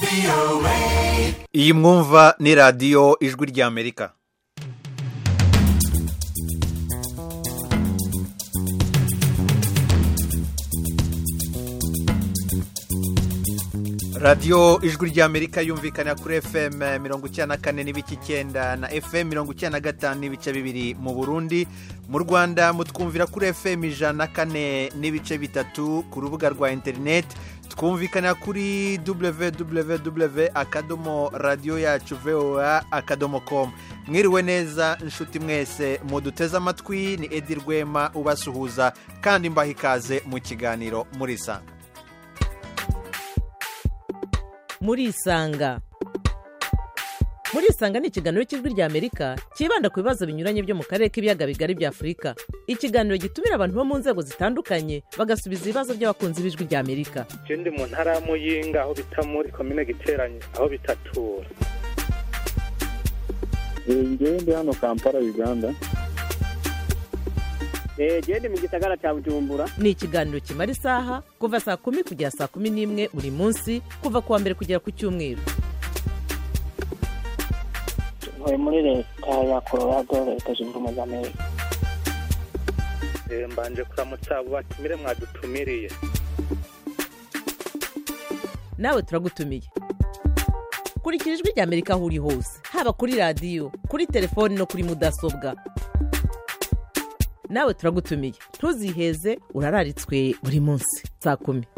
iyi mwumva ni radiyo ijwi ry'amerika radiyo ijwi ry'amerika yumvikana kuri fm mirongo icyenda na kane n'ibice icyenda na fm mirongo icyenda na gatanu n'ibice bibiri mu burundi mu rwanda mutwumvira kuri fm ijana na kane n'ibice bitatu ku rubuga rwa interineti twumvikana kuri www akadomo radiyo yacu voa akadomo komu mwiriwe neza inshuti mwese muduteze amatwi ni edi rwema ubasuhuza kandi mbaha ikaze mu kiganiro murisanga murisanga murisanga ni ikiganiro cy'ijwi ry'amerika cyibanda ku bibazo binyuranye byo mu karere k'ibiyaga bigari bya afurika ikiganiro gitumira abantu bo mu nzego zitandukanye bagasubiza ibibazo by'abakunzi b'ijwi ry'amerika ndi mu ntara ya muyinga aho bita muri komine giteranye aho bitatura ngewe ndi hano kampala uganda genda mu gisagara cya bujumbura ni ikiganiro kimara isaha kuva saa kumi kugera saa kumi n'imwe buri munsi kuva ku wa mbere kugera ku cyumweru ntuye muri leta ya colorado leta zunze ubumwe za amerika mbanje kuramutsa abo batumire mwadutumiriye nawe turagutumiye kurikira ijwi ry'amerika aho uri hose haba kuri radiyo kuri telefoni no kuri mudasobwa nawe turagutumiye ntuziheze urararitswe buri munsi saa kumi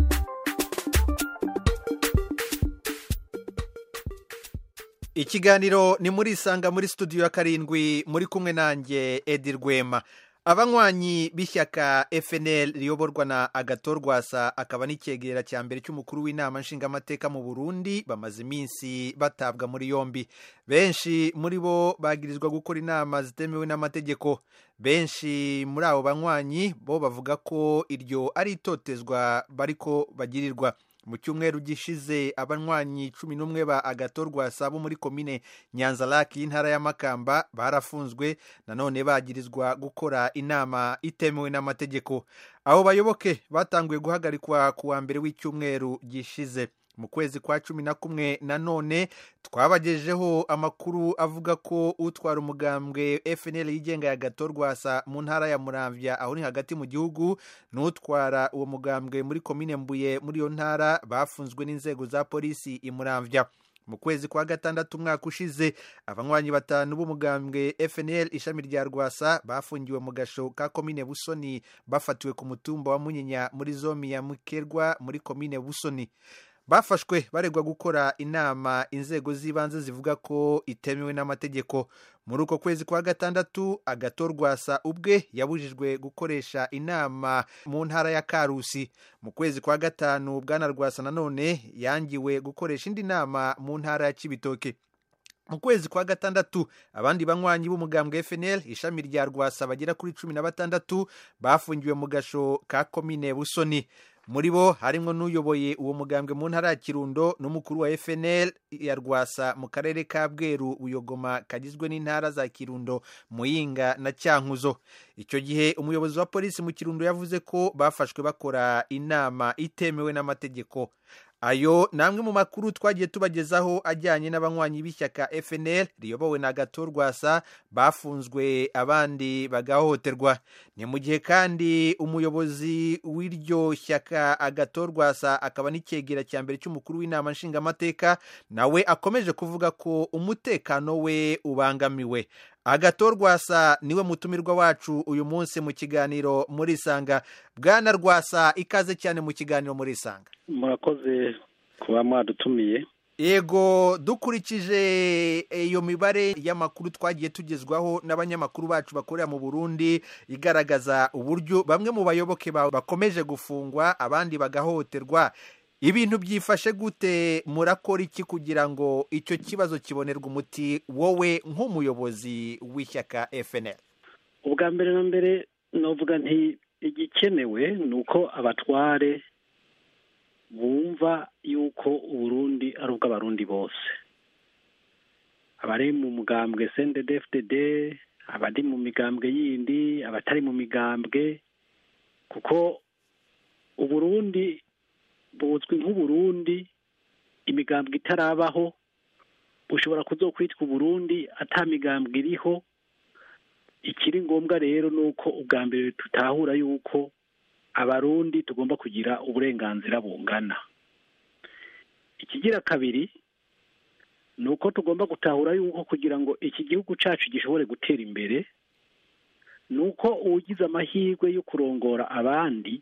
ikiganiro ni muri isanga muri studio ya karindwi muri kumwe nanjye edi rwema abanywanyi b'ishyaka fnl riyoborwa na agatorwasa akaba n'icyegera cya mbere cy'umukuru w'inama nshingamateka mu burundi bamaze iminsi batabwa muri yombi benshi muri bo bagirizwa gukora inama zitemewe n'amategeko benshi muri abo banywanyi bo bavuga ko iryo ari itotezwa bariko bagirirwa mu cyumweru gishize abanywanyi cumi n'umwe ba agatorwasa bo muri komine nyanzaraki y'intara y'amakamba barafunzwe nanone bagirizwa gukora inama itemewe n'amategeko abo bayoboke batanguye guhagarikwa ku wa mbere w'icyumweru gishize mu kwezi kwa cumi na kumwe nanone twabagejeho amakuru avuga ko utwara umugambwe fnl yigenga ya gatorwasa mu ntara ya muramvya aho ni hagati mu gihugu n'utwara uwo mugambwe muri komine mbuye muri iyo ntara bafunzwe n'inzego za polisi i muramvya mu kwezi kwa gatandatu umwaka ushize abanywanyi batanu b'umugambwe fnl ishami rya rwasa bafungiwe mu gasho ka komine busoni bafatiwe ku mutumba wa munyinya muri zomi ya mukerwa muri komine busoni bafashwe baregwa gukora inama inzego z'ibanze zivuga ko itemewe n'amategeko muri uko kwezi kwa gatandatu agatorwasa ubwe yabujijwe gukoresha inama mu ntara ya karusi mu kwezi kwa gatanu bwana rwasa nanone yangiwe gukoresha indi nama mu ntara ya kibitoke mu kwezi kwa gatandatu abandi banywanyi b'umugambwe fnl ishami rya rwasa bagera kuri cumi na batandatu bafungiwe mu gasho ka komine busoni muri bo harimo n'uyoboye uwo mugambwe mu ntara ya kirundo n'umukuru wa fnl ya rwasa mu karere ka bweru buyogoma kagizwe n'intara za kirundo muyinga na cyankuzo icyo gihe umuyobozi wa polisi mu kirundo yavuze ko bafashwe bakora inama itemewe n'amategeko ayo ni amwe mu makuru twagiye tubagezaho ajyanye n'abanywanyi b'ishyaka fnl riyobowe na gatorwasa bafunzwe abandi bagahohoterwa ni mu gihe kandi umuyobozi w'iryo shyaka agatorwasa akaba n'icyegera cya mbere cy'umukuru w'inama nshingamateka nawe akomeje kuvuga ko umutekano we ubangamiwe agatorwasa niwe mutumirwa wacu uyu munsi mu kiganiro muri isanga bwana rwasa ikaze cyane mu kiganiro muri isanga murakoze kuba mwadutumiye yego dukurikije iyo mibare y'amakuru twagiye tugezwaho n'abanyamakuru bacu bakorera mu burundi igaragaza uburyo bamwe mu bayoboke bakomeje gufungwa abandi bagahohoterwa ibintu byifashe gute murakora iki kugira ngo icyo kibazo kibonerwe umuti wowe nk'umuyobozi w'ishyaka fnl ubwa mbere na mbere navuga nti igikenewe ni uko abatware bumva yuko uburundi ari ubw'abarundi bose abari mu mugambwe cndfdd abari mu migambwe yindi abatari mu migambwe kuko uburundi buzwi nk'uburundi imigambwe itarabaho bushobora kuzokwitwa uburundi ata migambwe iriho ikiri ngombwa rero ni uko ubwa mbere tutahura yuko abarundi tugomba kugira uburenganzira bungana ikigira kabiri ni uko tugomba gutahura yuko kugira ngo iki gihugu cyacu gishobore gutera imbere ni uko ugize amahirwe yo kurongora abandi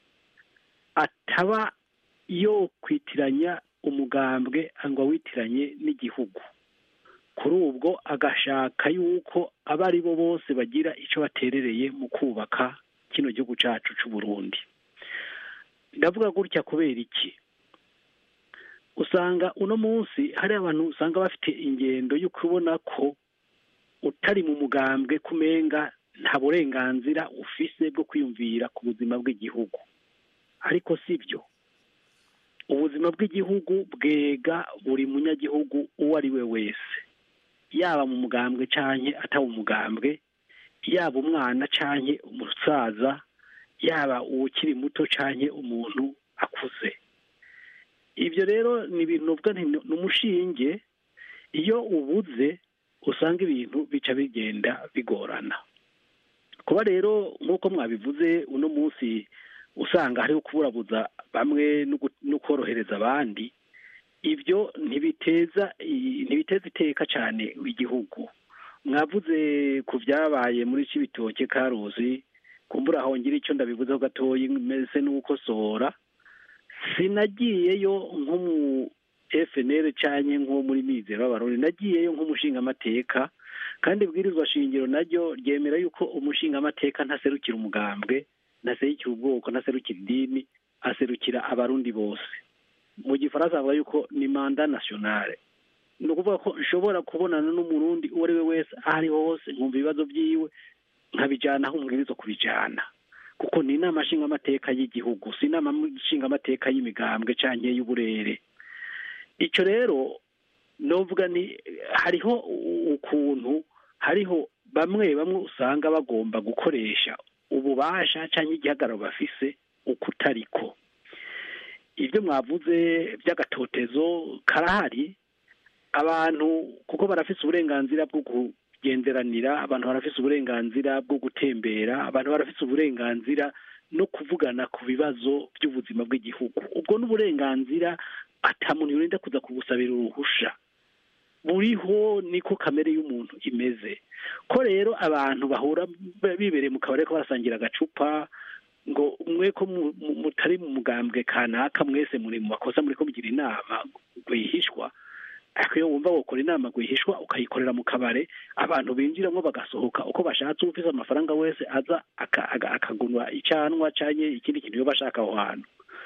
ataba yo kwitiranya umugambwe ngo awitiranye n'igihugu kuri ubwo agashaka yuko abo ari bo bose bagira icyo baterereye mu kubaka kino gihugu cyacu cy'u Burundi ndavuga gutya kubera iki usanga uno munsi hari abantu usanga bafite ingendo yo kubona ko utari mu mugambwe kumenga nta burenganzira ufise bwo kwiyumvira ku buzima bw'igihugu ariko si byo ubuzima bw'igihugu bwega buri munyagihugu uwo ari we wese yaba mu mugambwe canke ataba umugambwe yaba umwana canke umusaza yaba uwukiri muto canke umuntu akuze ibyo rero ni ibintu uvuga nti ni umushinge iyo ubuze usanga ibintu bica bigenda bigorana kuba rero nk'uko mwabivuze uno munsi usanga hariho kuburabuza bamwe no korohereza abandi ibyo ntibiteza ntibiteza iteka cyane igihugu mwavuze ku byabaye muri cibitoke karuzi kumbura aho ngira icyo ndabivuzeho gatoya meze n'ukosohora sinagiyeyo nko mu FNL cyane nko muri mizero y'abarundi nagiyeyo nk'umushingamateka kandi ibwirizwa shingiro naryo ryemera yuko umushingamateka ntaserukira umugambwe ntaserukira ubwoko ntaserukira idini aserukira abarundi bose mu gifaransa bavuga yuko ni manda nationale ni ukuvuga ko nshobora kubonana n'umurundi uwo ari we wese aho ariho hose nkumva ibibazo byiwe nkabijyana aho umubwiriza kubijyana kuko ni inama nshingamateka y'igihugu si inama nshingamateka y'imigambwe cyangwa y'uburere icyo rero novuga ni hariho ukuntu hariho bamwe bamwe usanga bagomba gukoresha ububasha cyangwa igihagararo bafise uko utariko ibyo mwavuze by'agatotezo karahari abantu kuko barafise uburenganzira bwo kugenderanira abantu barafise uburenganzira bwo gutembera abantu barafise uburenganzira no kuvugana ku bibazo by'ubuzima bw'igihugu ubwo n'uburenganzira atamuntu yorinda kuza kubusabira uruhusha buriho niko kamere y'umuntu imeze ko rero abantu bahura bibereye mu kabari ko barasangira agacupa ngo mwe ko mutari mu mugambwe kanaka mwese muri mu makosa muri ko mugira inama rwihishwa ariko iyo wumva gukora inama rwihishwa ukayikorera mu kabare abantu binjiramo bagasohoka uko bashatse ufite amafaranga wese aza akagunwa icyanwa cyangwa ikindi kintu iyo bashaka aho hantu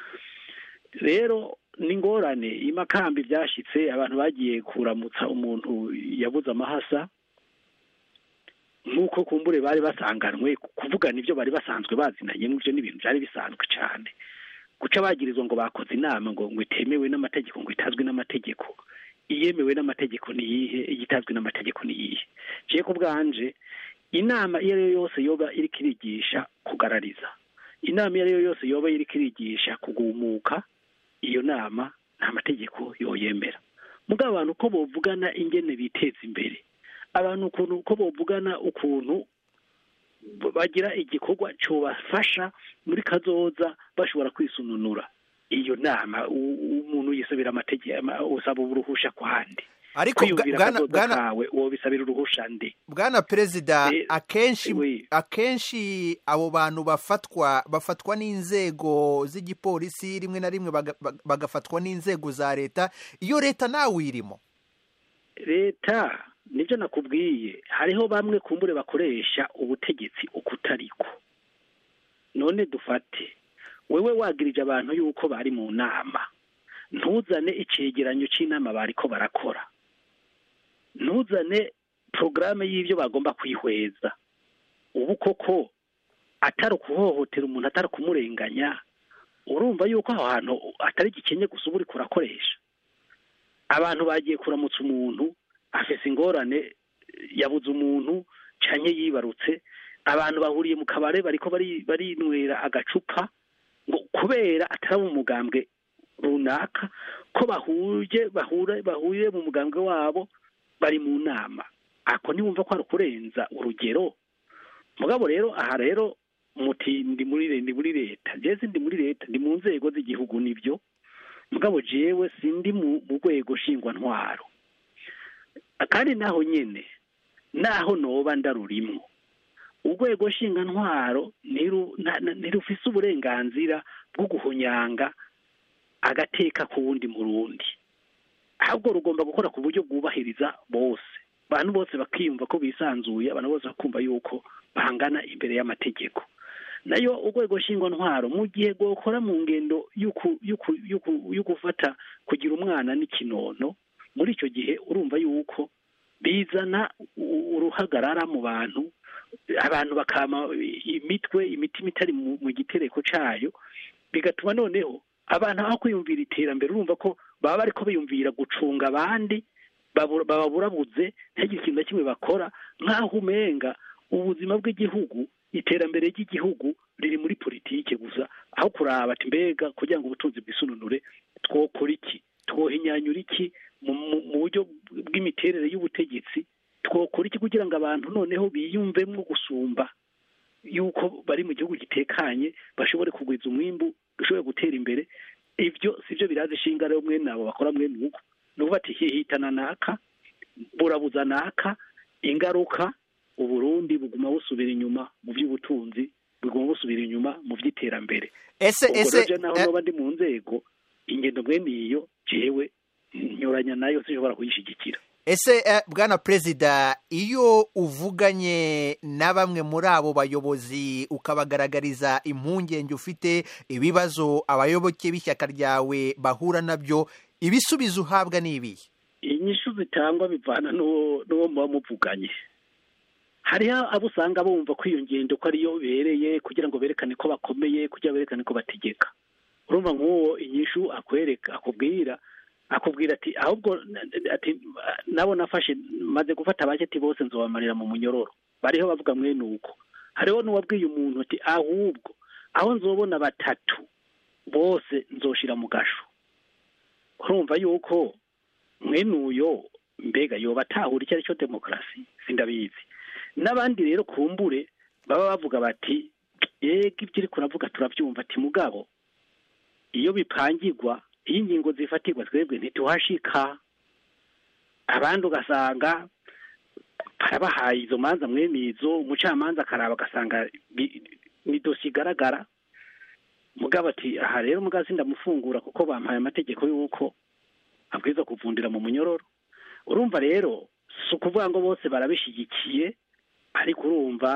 rero ni ngorane imakambi byashyitse abantu bagiye kuramutsa umuntu yabuze amahasa nk'uko kumbure bari basanganwe kuvugana ibyo bari basanzwe bazinanye n'ibyo ni ibintu byari bisanzwe cyane guca bagirizwa ngo bakoze inama ngo ngo itemewe n'amategeko ngo itazwi n'amategeko iyemewe n'amategeko ni iyihe igitazwi n'amategeko ni iyihe ngiye ku bwanje inama iyo ari yo yose yoba iri kirigisha kugarariza inama iyo ari yo yose yoba iri kirigisha kugumuka iyo nama nta mategeko yoyemera mugabo abantu uko bovugana ingene biteza imbere abantu ukuntu uko bovugana ukuntu bagira igikorwa cyobafasha muri kazoza bashobora kwisununura iyo nama umuntu yisabira amategeko usaba uruhusha kwande ariko bwana kawe uwo bisabira uruhusha ndi bwana perezida akenshi akenshi abo bantu bafatwa bafatwa n'inzego z'igipolisi rimwe na rimwe bagafatwa n'inzego za leta iyo leta nawe uyirimo leta nibyo nakubwiye hariho bamwe kumbure bakoresha ubutegetsi uko utariko none dufate wewe wagirije abantu yuko bari mu nama ntuzane icyegeranyo cy'inama bariko barakora ntuzane porogaramu y'ibyo bagomba kwihweza ubu koko atari ukuhohotera umuntu atari kumurenganya urumva yuko aho hantu atari gikenye gusa uba uri kurakoresha abantu bagiye kuramutsa umuntu afise ingorane yabuze umuntu cyane yibarutse abantu bahuriye mu kabare bariko barinywera agacupa ngo kubera atari umugambwe runaka ko bahuje bahure bahuriye mu mugambwe wabo bari mu nama ako ntiwumva ko ari ukurenza urugero mugabo rero aha rero muti ndi muri re- ndi muri leta jeze ndi muri leta ndi mu nzego z'igihugu nibyo mugabo jewe sindi mu mu rwego nshingwantwaro kandi naho nyene naho noba ndarurimwo urwego nshingantwaro ntiru- nta- na- ntirufise uburenganzira bwo guhonyanga agateka ku wundi murundi ahubwo rugomba gukora ku buryo bwubahiriza bose abantu bose bakiyumva ko bisanzuye abantu bose bakumva yuko bangana imbere y'amategeko nayo urwego nshingwantwaro mu gihe rwokora mu ngendo y'uku- y'uku- y'uku- yo gufata kugira umwana n'ikinono muri icyo gihe urumva yuko bizana u- uruhagarara mu bantu abantu bakama imitwe imitima itari mu mu gitereko cayo bigatuma noneho abantu aho kwiyumvira iterambere urumva ko baba bariko biyumvira gucunga abandi babura- bababurabuze ntihagire ikintu na kimwe bakora nk'aho umenga ubuzima bw'igihugu iterambere ry'igihugu riri muri politike gusa aho kuraba ati mbega kugira ngo ubutunzi bwisununure twokora iki twohinyanyura iki mu mu- mu buryo bw'imiterere y'ubutegetsi twokora iki kugira ngo abantu noneho biyumvemo gusumba yuko bari mu gihugu gitekanye bashobore kugwiza umwimbu dushobore gutera imbere ibyo sibyo biraza ishinga rero mwene abo bakora mwene uko ni ukuvuga ati hihitana naka burabuza naka ingaruka uburundi buguma busubira inyuma mu by'ubutunzi buguma busubira inyuma mu by'iterambere ese ubwo ese rero naho eh, noba ndi mu nzego ingendo mwene iyo jewe nyuranya nayo sinshobora kuyishyigikira ese eh, bwana perezida iyo uvuganye na bamwe muri abo bayobozi ukabagaragariza impungenge ufite ibibazo abayoboke b'ishyaka ryawe bahura nabyo ibisubizo uhabwa ni ibihe inyishu zitangwa bivana n'uwo n'uwo muba muvuganye hariho abo usanga bumva ko iyo ngendo ko ariyo bereye kugira ngo berekane ko bakomeye kugira ngo berekane ko bategeka urumva nk'uwo inyishu akwereka akubwira akubwira ati ahubwo ati nabo nafashe maze gufata abaketi bose nzobamarira mu munyororo bariho bavuga mwene uko hariho n'uwabwiye umuntu ati ahubwo aho nzobona batatu bose nzoshira mu gasho urumva yuko mwene uyo mbega yoba atahura icyo ari cyo demokarasi sindabizi n'abandi rero kumbure baba bavuga bati yego ibyo uri kuravuga turabyumva ati mugabo iyo bipangirwa iyo ingingo zifatirwa twebwe ntituhashika abandi ugasanga barabahaye izo manza mwene izo umucamanza akaraba agasanga bi- ni dosiye igaragara mugabo ati aha rero mugazi ndamufungura kuko bampaye amategeko y'uko abwirizwa kuvundira mu munyororo urumva rero si ukuvuga ngo bose barabishyigikiye ariko urumva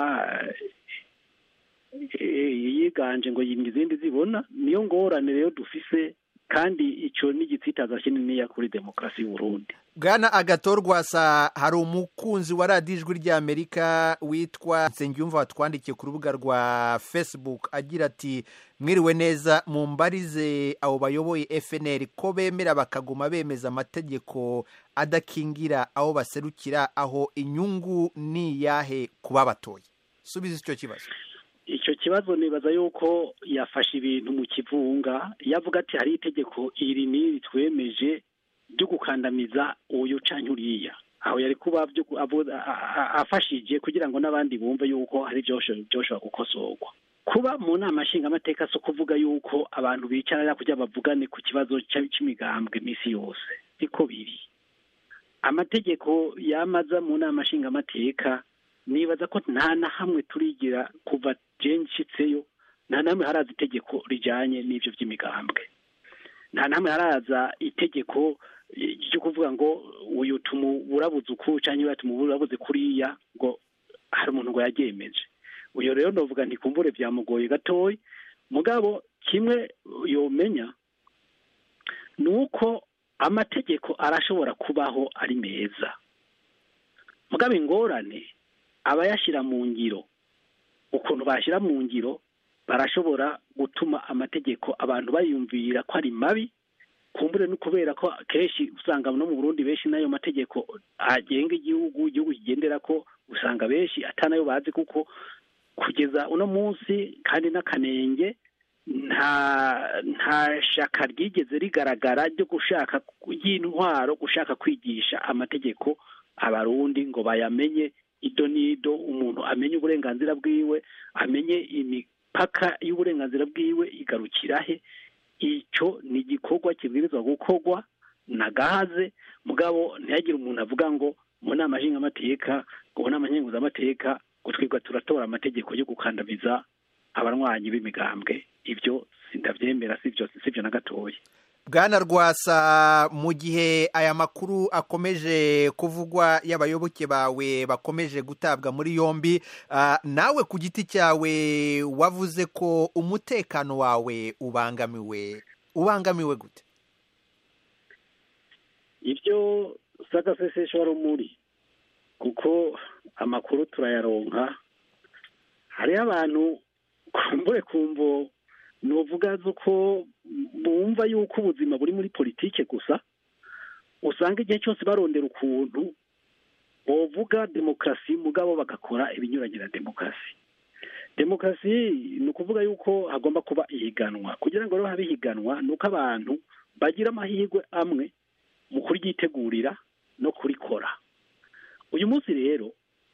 eh, yiganje ngo yimye izindi zibona niyo ngorane rero dufise kandi icyo ni igitsitaza kininiya kuri demokarasi y'uburundi bwana agatorwasa hari umukunzi wa radiyo ijwi ry'amerika witwa nsengiyumva watwandikiye ku rubuga rwa facebook agira ati mwiriwe neza mumbarize abo bayoboye fnr ko bemera bakaguma bemeza amategeko adakingira abo baserukira aho inyungu ni iyahe kuba batoye subiza icyo kibazo icyo kibazo nibaza yuko yafashe ibintu mu kivunga yavuga ati hari itegeko iri n'iri twemeje ryo gukandamiza uyu canke uriya aho yari kuba byo ku- avu- a- a- afashije kugira ngo n'abandi bumve yuko hari byosho- byoshobora gukosorwa kuba mu nama nshingamateka si ukuvuga yuko abantu bicarira kugira bavugane ku kibazo cya- c'imigambwe iminsi yose siko biri amategeko yamaza mu nama nshingamateka nibaza ko nta na hamwe turigira kuva jenshitseyo nta na hamwe haraza itegeko rijanye n'ivyo vy'imigambwe nta na hamwe haraza itegeko eh, ryo kuvuga ngo uyu tumuburabuze uku canke uriya tumuburabuze kuriya ngo hari umuntu ngo yaryemeje uyo rero novuga ntikumbure vyamugoye gatoyi mugabo kimwe yomenya ni uko amategeko arashobora kubaho ari meza mugabo ingorane abayashyira mu ngiro ukuntu bashyira mu ngiro barashobora gutuma amategeko abantu bayumvira ko ari mabi kumbure no kubera ko kenshi usanga no mu burundi benshi n'ayo mategeko agenga igihugu igihugu kigendera ko usanga benshi atanayo bazi kuko kugeza uno munsi kandi n'akanenge nta nta shaka ryigeze rigaragara ryo gushaka y'intwaro gushaka kwigisha amategeko abarundi ngo bayamenye ido n'ido umuntu amenye uburenganzira bwiwe amenye imipaka y'uburenganzira bwiwe igarukira he icyo ni igikorwa kibwirizwa gukorwa na gahaze mugabo ntihagire umuntu avuga ngo mu nama nshingamateka ngo mu nama nkenguzamateka ngo twebwe turatora amategeko yo gukandamiza abarwanyi b'imigambwe ibyo sindabyemera sibyo sibyo na gatoya bwana rwasa mu gihe aya makuru akomeje kuvugwa y'abayoboke bawe bakomeje gutabwa muri yombi ah, nawe ku giti cyawe wavuze ko umutekano wawe ubangamiwe ubangamiwe gute ibyo sagasesesho rumuri kuko amakuru turayaronka hariho abantu kumbure kumvo nuvuga ko bumva yuko ubuzima buri muri politike gusa usanga igihe cyose barondera ukuntu bovuga demokarasi mugabo bagakora ibinyuranye na demokarasi demokarasi ni ukuvuga yuko hagomba kuba ihiganwa kugira ngo rero habe ihiganwa ni uko abantu bagira amahirwe amwe mu kuryitegurira no kurikora uyu munsi rero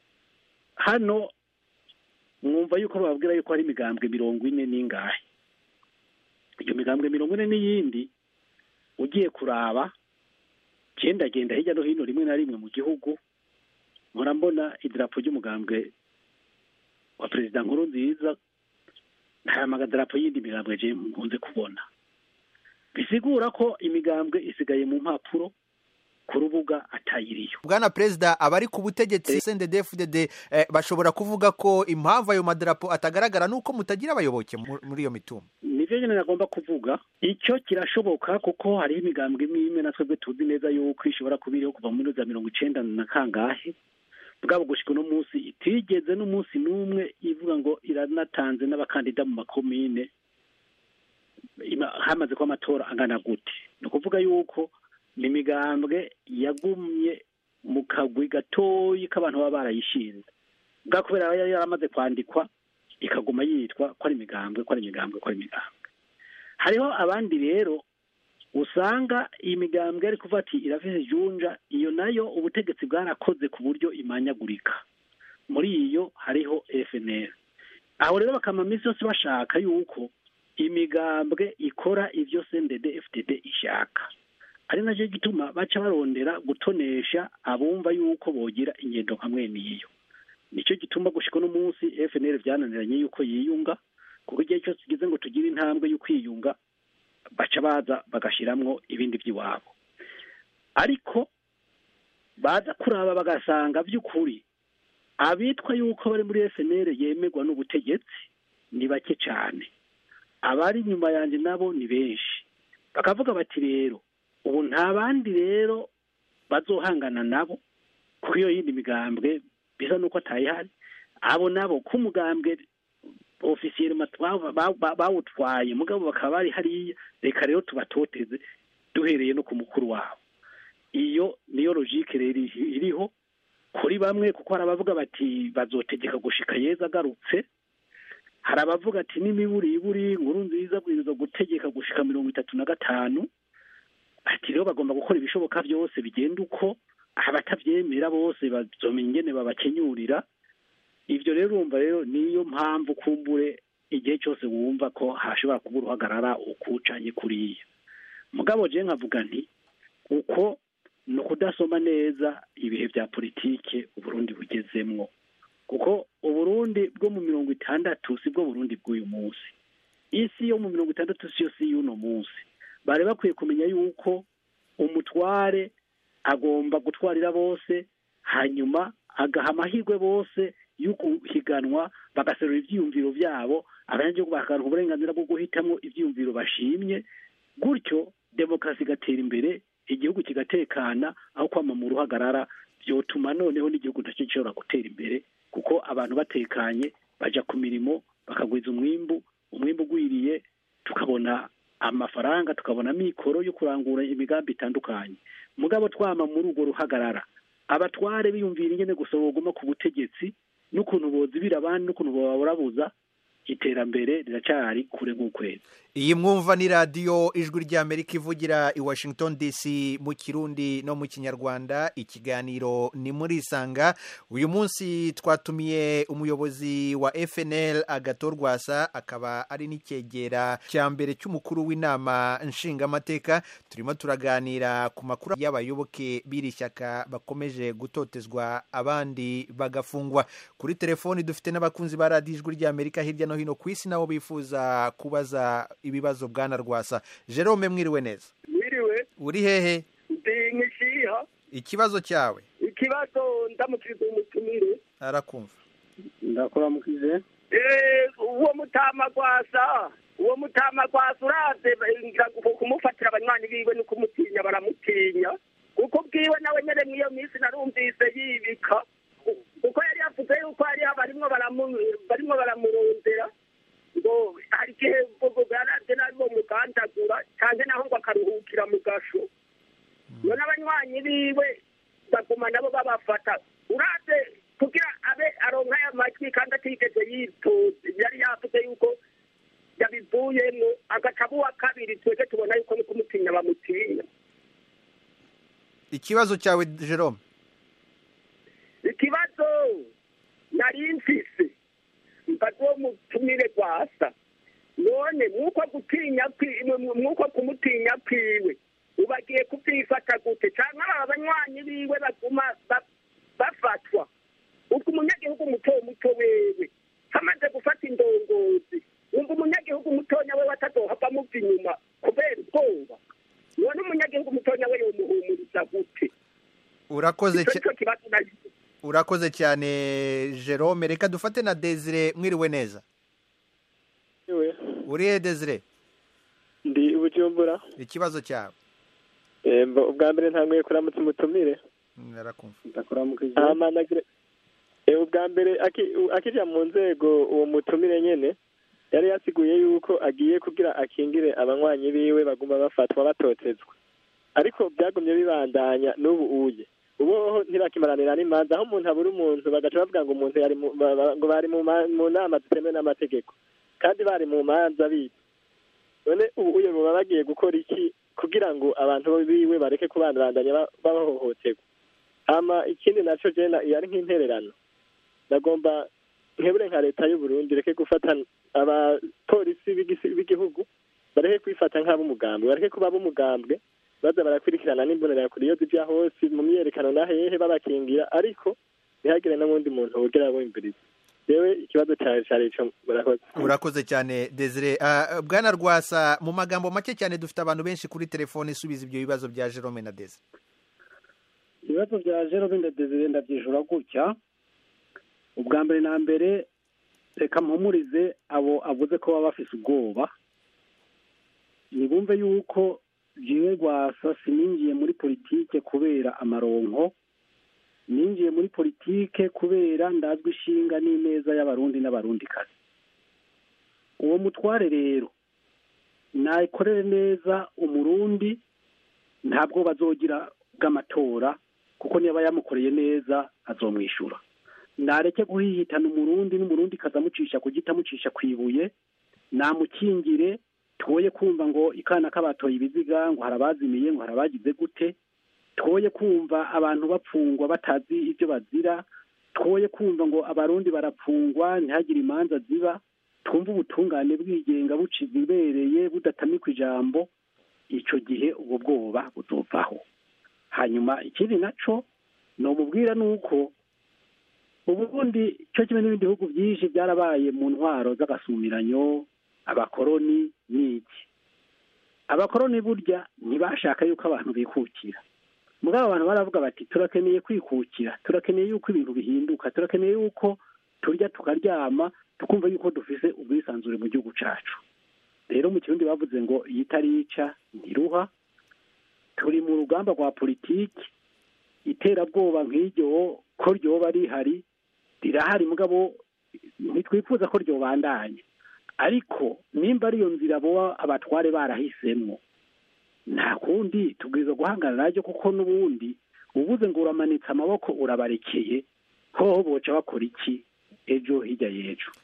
hano mwumva yuko bababwira yuko hari imigambwe mirongo ine n'ingahe iyo migambwe mirongo ine n'iyindi ugiye kuraba gendagenda hirya no hino rimwe na rimwe mu gihugu mpora mbona idarapo ry'umugambwe wa perezida nkuru nziza nta magadarapo y'indi migambwe je nkunze kubona bisigura ko imigambwe isigaye mu mpapuro ku rubuga atayiriyo bwana perezida abari ku butegetsi cndfdd eh, bashobora kuvuga ko impamvu ayo madarapo atagaragara nuko mutagira abayoboke mu- muri iyo mitumba nivyo nyene nagomba kuvuga icyo kirashoboka kuko hariho imigambwe imwe imwe na twebwe tuzi neza yuko ishobora kuba iriho kuva muri za mirongo icenda na kangahe bwabo gushika uno munsi itigeze n'umunsi n'umwe ivuga ngo iranatanze n'abakandida mu makomine ima- hamaze kuba amatora angana gute ni ukuvuga yuko ni imigambwe yagumye mu kagwi gatoyi k'abantu baba barayishinze bwa kubera yari yaramaze kwandikwa ikaguma yitwa ko ari imigambwe ko ari imigambwe ko ari imigambwe hariho abandi rero usanga iyi migambwe ari kuvuga ati irafise junja iyo nayo ubutegetsi bwarakoze ku buryo imanyagurika muri iyo hariho FNL aho rero bakama minsi yose bashaka yuko imigambwe ikora ibyo CNDD FDD ishaka ari nacyo gituma baca barondera gutonesha abumva yuko bogira ingendo nka mwene iyo nicyo gituma gushika uno munsi FNL byananiranye yuko yiyunga kuko igihe cyose tugeze ngo tugire intambwe yo kwiyunga baca baza bagashiramwo ibindi by'iwabo ariko baza kuraba bagasanga by'ukuri abitwa yuko bari muri FNL yemerwa n'ubutegetsi ni bake cyane abari inyuma yanjye nabo ni benshi bakavuga bati rero ubu nta bandi rero bazohangana nabo kuko iyo yindi migambwe bisa n'uko atayihari abo nabo ko umugambwe ofisiyeri bawutwaye mugabo bakaba bari hariya reka rero tubatoteze duhereye no ku mukuru wabo iyo niyo logike rero iriho kuri bamwe kuko hari abavuga bati bazotegeka gushika yeza agarutse hari abavuga ati n'imiburiburi inkuru nziza bwirizwa gutegeka gushika mirongo itatu na gatanu ati rero bagomba gukora ibishoboka byose bigenda uko abatabyemera bose bazomenya ingene babakenyurira ibyo rero urumva rero niyo mpamvu kumbure igihe cyose wumva ko hashobora kuba uruhagarara ukucanye kuriya mugabo je nkavuga nti uko ni ukudasoma neza ibihe bya politike uburundi bugezemwo kuko uburundi bwo mu mirongo itandatu si bwo burundi bw'uyu munsi isi yo mu mirongo itandatu si yo si y'uno munsi bari bakwiye kumenya yuko umutware agomba gutwarira bose hanyuma agaha amahirwe bose yo guhiganwa bagaserura ibyiyumviro byabo abanyagihugu bakaronka uburenganzira bwo guhitamo ibyiyumviro bashimye gutyo demokarasi igatera imbere igihugu kigatekana aho kwama mu ruhagarara byotuma noneho n'igihugu nacyo gishobora gutera imbere kuko abantu batekanye bajya ku mirimo bakagwiza umwimbu umwimbu ugwiriye tukabona amafaranga tukabona mikoro yo kurangura imigambi itandukanye mugabo twama muri urwo ruhagarara abatware biyumvira ingene gusa boguma ku butegetsi n'ukuntu bozibira abandi n'ukuntu baburabuza iterambere riracari kure nk'ukwezi iyi mwumva ni radiyo ijwi ry'amerika ivugira i washington dc mu kirundi no mu kinyarwanda ikiganiro ni muri isanga uyu munsi twatumiye umuyobozi wa fnl agatorwasa akaba ari n'icyegera cya mbere cy'umukuru w'inama nshingamateka turimo turaganira ku makuru y'abayoboke b'iri shyaka bakomeje gutotezwa abandi bagafungwa kuri telefoni dufite n'abakunzi ba radiyo ijwi ry'amerika hirya no hino ku isi nabo bifuza kubaza ibibazo bwana rwasa jerome mwiriwe neza mwiriwe uri hehe ndi nkishiha ikibazo cyawe ikibazo ndamukiriza umutumire arakumva ndakuramukije Eh, uwo mutama gwasa uwo mutama gwasa uraze ngira ngo kumufatira abanywanyi biwe no kumutinya baramutinya kuko bwiwe nawe nyene mw'iyo minsi narumvise yibika kuko yari yavuze yuko hariho barimwo baramu- barimwo baramurondera ngo hari igihe baraje nabi bomugandagura canke naho ngo akaruhukira mu gasho none abanywanyi biwe baguma nabo babafata uraze kugira abe aronka aya majwi kandi atigeze yitoza yari yavuze yuko yabivuyemo agaca aba uwa kabiri twebwe tubona yuko no kumutinya bamutinya ikibazo cyawe jerome ikibazo nari mfise mbaza uwo mutumire gwasa none mwuko gutinya kwi- mu- mwuko kumutinya kwiwe ubagiye kuvyifata gute canke aba banywanyi biwe baguma ba- bafatwa ubwo umunyagihugu muto muto wewe hamaze gufata indongozi wumva umunyagihugu mutonya wewe atazohava muva inyuma kubera ubwoba none umunyagihugu mutonya we yomuhumuriza gute urakoze ico cya- nico kibazo nari urakoze cyane jerome reka dufate na desire mwiriwe neza Iwe, uri he desire ndi ubujumbura ikibazo cyawe Eh, mbo- ubwa mbere ntanguye kuramutsa umutumire Mm, arakumva ndakuramukije hama nagira Eh, ubwa mbere aki- u- akija mu nzego uwo mutumire nyene yari yasiguye yuko agiye kugira akingire abanywanyi biwe baguma bafatwa batotezwa ariko byagumye bibandanya n'ubu uye ubu ntibakimaranira n'imanza aho umuntu abura umuntu bagaca bavuga ngo umuntu yari mu- ba- ba- ngo bari mu ma- mu nama zitemewe n'amategeko kandi bari mu manza bibi none ubu uye baba bagiye gukora iki kugira ngo abantu biwe bareke kubandabandanya ba- bahohoterwa hama ikindi naco jena yari nk'intererano ndagomba nkebure nka leta y'u Burundi reke gufata abapolisi b'igisi- b'igihugu bareke kwifata nk'ab'umugambwe bareke kuba ab'umugambwe baza barakurikirana n'imbonerakure iyo zija hose mu myerekano na hehe babakingira ariko ntihagire n'uwundi muntu wogera wumviriza yewe ikibazo cawe cari ico murakoze urakoze cyane desire Ah, bwana rwasa mu magambo make cyane dufite abantu benshi kuri telefone isubiza ibyo bibazo bya jerome na desire ibibazo bya jerome na desire ndabyishura gutya ubwa mbere na mbere reka mpumurize abo avuze ko baba bafise ubwoba nibumve yuko jewe rwasa sininjiye muri politike kubera amaronko ninjiye muri politike kubera ndazwi ishinga n'ineza y'abarundi n'abarundikazi uwo mutware rero nayikorere neza umurundi ntabwo bazogira bw'amatora kuko niba yamukoreye neza azomwishyura nareke guhihitana umurundi n'umurundi kazamucisha ku giti amucisha ku ibuye namukingire twoye kumva ngo ikana k'abatoye ibiziga ngo hari abazimiye ngo hari abagize gute twoye kumva abantu bapfungwa batazi ibyo bazira twoye kumva ngo abarundi barapfungwa ntihagire imanza ziba twumve ubutungane bwigenga buciza ibereye budatamikwa ijambo icyo gihe ubwo bwoba buzovaho hanyuma ikindi naco nomubwira ni uko ubundi cyo kimwe n'ibindi bihugu byinshi byarabaye mu ntwaro z'agasumiranyo abakoroni n'iki abakoroni burya ntibashaka yuko abantu bikukira mugabo abantu baravuga bati turakeneye kwikukira turakeneye yuko ibintu bihinduka turakeneye yuko turya tukaryama tukumva yuko dufise ubwisanzure mu gihugu cacu rero mu kirundi bavuze ngo iyo itarica ntiruha turi mu rugamba rwa politiki iterabwoba nk'iryo ko ryoba rihari rirahari mugabo ntitwifuza ko ryobandanya ariko nimba ariyo nzira boba abatware barahisemo nta kundi tubwiza guhangana naryo kuko n'ubundi ubuze ngo uramanitse amaboko urabarekeye hoho boca bakora iki ejo hirya y'ejo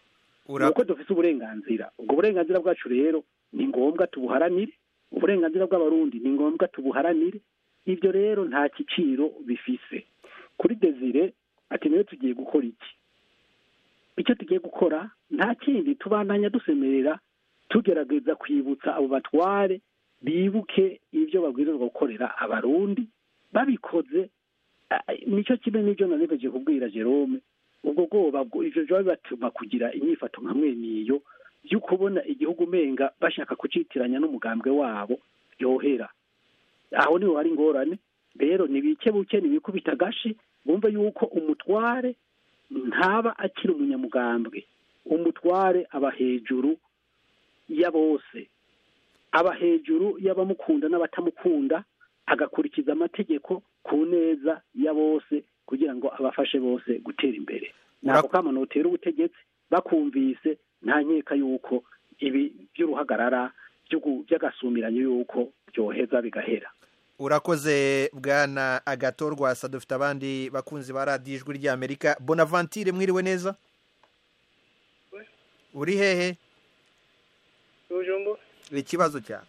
Ura- nuko dufite uburenganzira ubwo burenganzira bwacu rero ni ngombwa tubuharanire uburenganzira bw'abarundi ni ngombwa tubuharanire ibyo rero nta giciro bifise kuri desire ati niwe tugiye gukora iki icyo tugiye gukora nta kindi tubandanya dusemerera tugerageza kwibutsa abo batware bibuke ibyo babwirizwa gukorera abarundi babikoze ah, nicyo kimwe n'ibyo nanegeje kubwira jerome ubwo bwoba bwo- ivyo vyoba bibatuma kugira inyifato nka mwene iyo yo kubona igihugu umenga bashaka kucitiranya n'umugambwe wabo yohera aho niho hari ingorane rero nibike buke nibikubita agashi bumve yuko umutware ntaba akiri umunyamugambwe umutware aba hejuru ya bose aba hejuru y'abamukunda n'abatamukunda agakurikiza amategeko ku neza ya bose kugira ngo abafashe bose gutera imbere ntabwo kama notera ubutegetsi bakumvise nta nkeka yuko ibi by'uruhagarara by'ugu- by'agasumiranyo yuko byoheza bigahera urakoze bwana agatorwasa dufite abandi bakunzi ba radiyo ijwi ry'amerika bonavantire mwiriwe neza uri hehe bujumbu ikibazo cyawe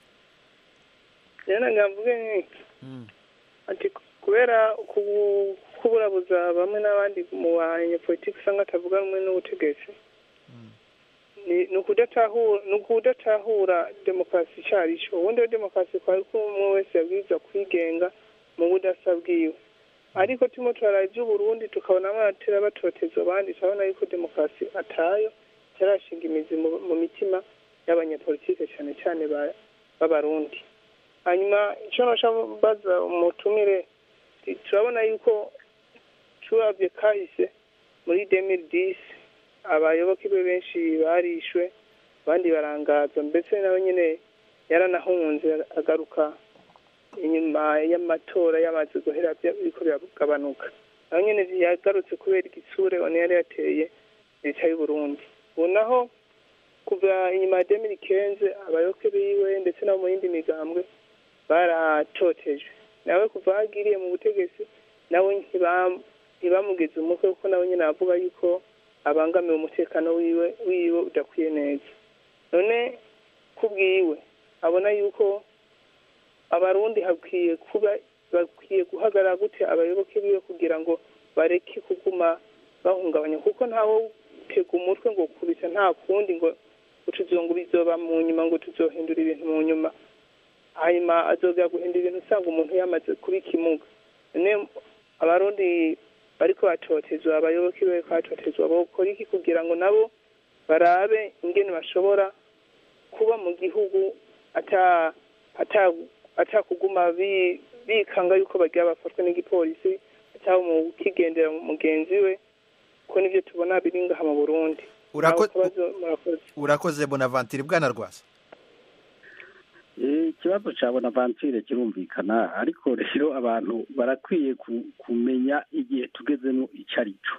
rero ngamvuge nk'iki ati kubera kubu- kuburabuza bamwe n'abandi mu banyepolitiki usanga atavuga rumwe n'ubutegetsi ni ni ukudatahura ni ukudatahura demokarasi icyo ari cyo ubundi iyo demokarasi kwari ko umwe wese yabwirizwa kwigenga mu budasa bwiwe ariko turimo turaraba iby'uburundi tukabona abatera batoteza abandi turabona yuko demokarasi atayo itarashinga imizi mu- mu mitima y'abanyepolitike cyane cyane ba- b'abarundi hanyuma icyo nashaka baza umutumire ti- turabona yuko turabye kahise muri demiri disi abayoboke be benshi barishwe abandi barangaza mbese nawe nyine yaranahunze agaruka inyuma y'amatora yamaze guhera bya- biriko biragabanuka nawe nyine yagarutse kubera igitsure one yari yateye leta y'uburundi ubu naho kuva inyuma ya demiri kenze abayoboke biwe ndetse no mu yindi migambwe baratotejwe nawe kuva aho agiriye mu butegetsi nawe ntibam- ntibamugeze umutwe kuko nawe nyine avuga yuko abangamiwe umutekano wiwe wiwe udakwiye neza none kubwiwe abona yuko abarundi hakwiye kuba bakwiye guhagarara gute abayoboke biwe kugira ngo bareke kuguma bahungabanya kuko ntawe utega umutwe ngo kubita nta kundi ngo utuzongo bizoba mu nyuma ngo tuzohindura ibintu mu nyuma hanyuma azogera guhindura ibintu usanga umuntu yamaze kuba ikimuga none abarundi bariko batotezwa abayoboke be bariko batotezwa bokora iki kugira ngo nabo barabe ingene bashobora kuba mu gihugu ata ata atakuguma bi- bikanga yuko bagira bafatwa n'igipolisi cyangwa mu kigendera mugenzi we ko nivyo tubona biri ngaha mu burundi Urako- Nawe kabazo murakoze urakoze bonavantire bwana rwasa Eh, ikibazo cya bonavanture kirumvikana ariko rero abantu barakwiye ku- kumenya igihe tugezemo icyo ari cyo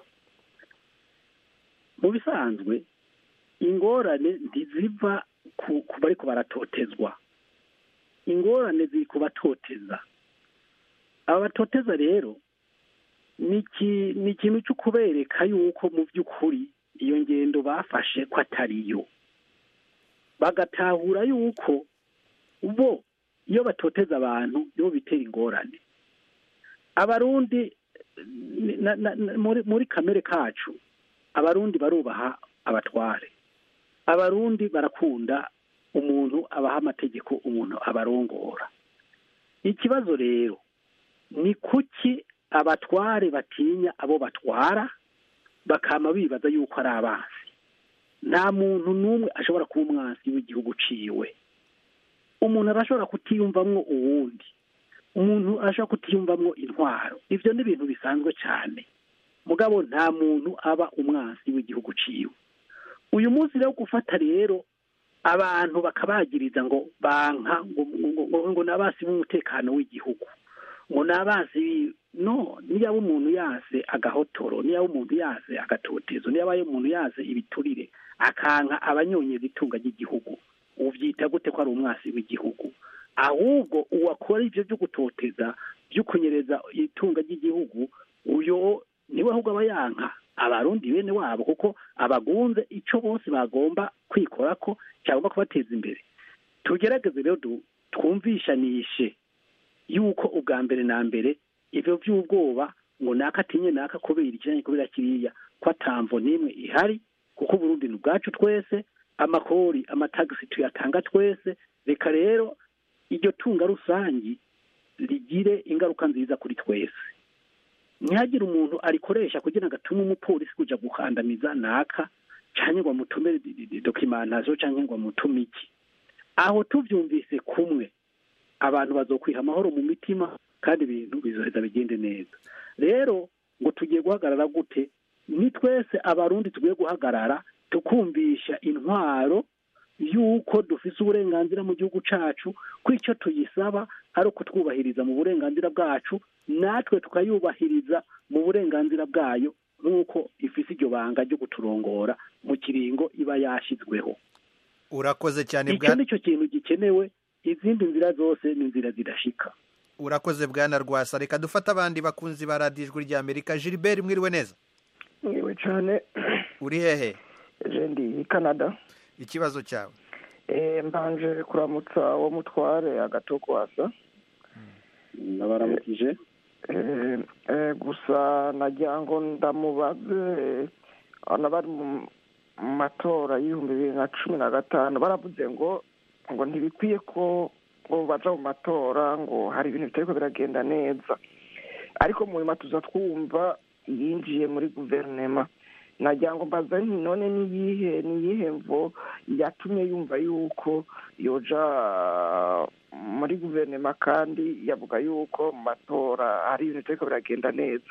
mu bisanzwe ingorane ntiziva ku ku bariko baratotezwa ingorane ziri ku batoteza aba batoteza rero ni iki- ni ikintu cyo kubereka yuko mu by'ukuri iyo ngendo bafashe ko atariyo bagatahura yuko bo iyo batoteza abantu nibo bitera ingorane abarundi na- na- na- muri muri kamere kacu abarundi barubaha abatware abarundi barakunda umuntu abaha amategeko umuntu abarongora ikibazo rero ni kuki abatware batinya abo batwara bakama bibaza yuko ari abansi nta muntu n'umwe ashobora kuba umwansi w'igihugu uciwe umuntu arashobora kutiyumvamwo uwundi umuntu arashobora kutiyumvamwo intwaro ibyo ni ibintu bisanzwe cyane mugabo nta muntu aba umwansi w'igihugu uciwe uyu munsi rero gufata rero abantu bakabagiriza ngo banka ngo ngo- ngo- ngo ni abasi b'umutekano w'igihugu ngo ni abasi bi- no niyaba umuntu yase agahotoro niyaba umuntu yase agatotezo niyaba umuntu yase ibiturire akanka abanyonyeza itunga ry'igihugu ubyita gute ko ari umwasi w'igihugu ahubwo uwakora ibyo byo gutoteza byo kunyereza itunga ry'igihugu uyo niwe ahubwo aba yanka abarundi bene wabo kuko abagunze icyo bose bagomba kwikora ko cyagomba kubateza imbere tugerageze rero twumvishanishe yuko ubwa mbere na mbere ibyo by'ubwoba ngo naka atinye naka kubera ikiranye kubera kiriya ko atamvo n'imwe ihari kuko uburundi ni ubwacu twese amakori amatagisi tuyatanga twese reka rero iryo tunga rusangi rigire ingaruka nziza kuri twese ntihagire umuntu arikoresha kugira ngo atume umupolisi kujya gukandamiza naka cyangwa ngo amutume dokimantazo cyangwa ngo amutume iki aho tubyumvise kumwe abantu bazokwiha amahoro mu mitima kandi ibintu bizoheza bigende neza rero ngo tugiye guhagarara gute ni twese abarundi tugiye guhagarara tukumvisha intwaro y'uko dufise uburenganzira mu gihugu cyacu ko icyo tuyisaba ari ukutwubahiriza mu burenganzira bwacu natwe tukayubahiriza mu burenganzira bwayo nk'uko ifise iryo banga ryo kuturongora mu kiringo iba yashyizweho urakoze cyane icyo ni cyo kintu gikenewe izindi nzira zose ni inzira zidashika urakoze bwana rwasa reka dufate abandi bakunzi ba radiyo ijwi rya amerika gilbert mwiriwe neza mwiriwe cyane uri hehe ndi i canada ikibazo cyawe mbanje kuramutsa uwo mutware agatogwasa nabaramukije gusa nagira ngo ndamubaze abana bari mu matora y'ibihumbi bibiri na cumi na gatanu baravuze ngo ngo ntibikwiye ko ngo baja mu matora ngo hari ibintu bitariko biragenda neza ariko mu nyuma tuza twumva yinjiye muri guverinema nagira ngo mbaza nti none niyihe niyihe mvo yatumye yumva yuko yoja muri guverinoma kandi yavuga yuko mu matora hari ibintu bitariko biragenda neza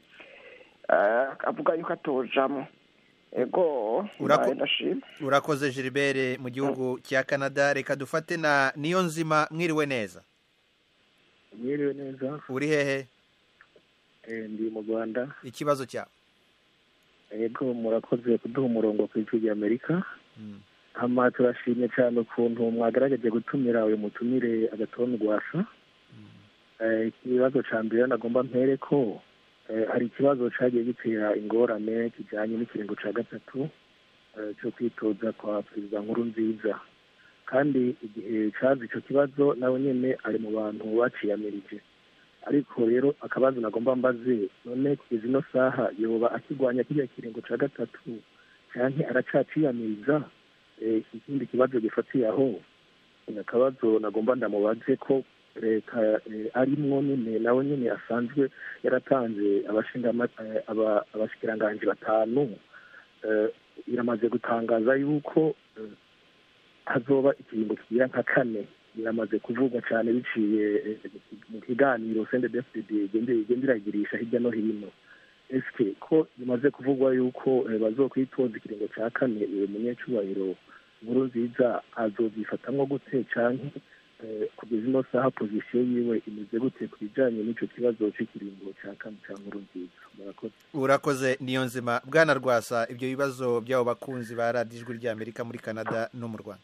avuga yuko atojamo ego ndashima urakoze gilbert mu gihugu cya canada reka dufate na niyo nzima mwiriwe neza mwiriwe neza uri hehe ndi mu rwanda ikibazo cyawe yego murakoze kuduha umurongo ku ijwi rya amerika hama turashimye cyane ukuntu mwagerageje gutumira uyu mutumire agatoni rwasa ikibazo cya mbere nagomba mpere ko hari ikibazo cyagiye gitera ingorane kijyanye n'ikiringo cya gatatu cyo kwitoza kwa perezida nkuru nziza kandi igihe cyaza icyo kibazo nawe nyine ari mu bantu baciyamirije ariko rero akabazo nagomba mbaze none kugeza ino saha yoba akirwanya kiriya kiringo cya gatatu cyangwa aracaciyamiriza ikindi kibazo gifatiye aho akabazo nagomba ndamubaze ko leta arimwo nyine nawe nyine asanzwe yaratanze abashikiranganji batanu iramaze gutangaza yuko hazoba ikiringo kigira nka kane biramaze kuvugwa cyane biciye mu kiganiro sende defide igenda iragirisha hirya no hino ese ko bimaze kuvugwa yuko bazokwitoza ikiringo cya kane uwo munyacyubahiro nkuru nziza azobyifatamwo gute cyangwa kugeza ino saha pozisiyo yiwe imeze gute ku bijyanye n'icyo kibazo cy'ikiringo cya kane cya nkuru nziza murakoze urakoze niyo nzima bwana rwasa ibyo bibazo by'abo bakunzi ba radiyo ijwi rya amerika muri canada no mu rwanda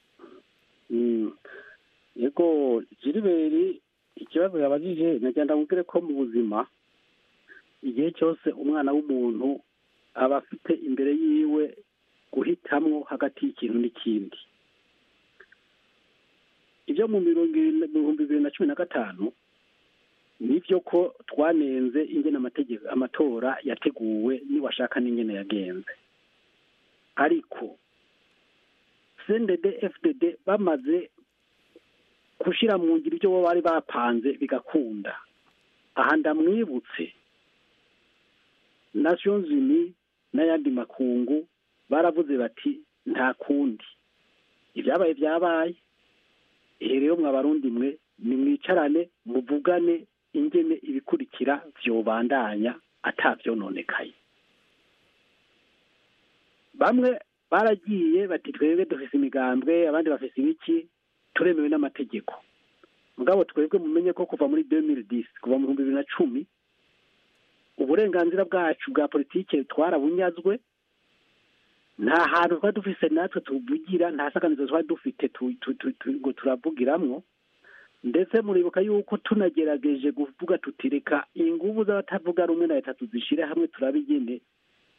yego jiriberi ikibazo yabajije nagenda mubwire ko mu buzima igihe cyose umwana w'umuntu aba afite imbere yiwe guhitamwo hagati y'ikintu n'ikindi ibyo mu bihumbi bibiri na cumi na gatanu nibyo ko twanenze ingene amategeko amatora yateguwe niwashaka n'ingene yagenze ariko cndd fdd bamaze gushyira mu ngiro ibyo bo bari bapanze bigakunda aha ndamwibutse nations uni n'ayandi makungu baravuze bati nta kundi ibyabaye byabaye ihe rero mwabarundi mwe nimwicarane muvugane ingene ibikurikira vyobandanya atavyononekaye bamwe baragiye bati twebwe dufise imigambwe abandi bafise ibiki turemewe n'amategeko mugabo twebwe mumenye ko kuva muri 2010 kuva mu bihumbi bibiri na cumi uburenganzira bwacu bwa politike twarabunyazwe nta hantu twari dufise natwe tuvugira nta saganizo twari dufite ngo turavugiramwo ndetse muribuka yuko tunagerageje kuvuga tutireka inguvu z'abatavuga rumwe na leta tuzishyire hamwe turabigene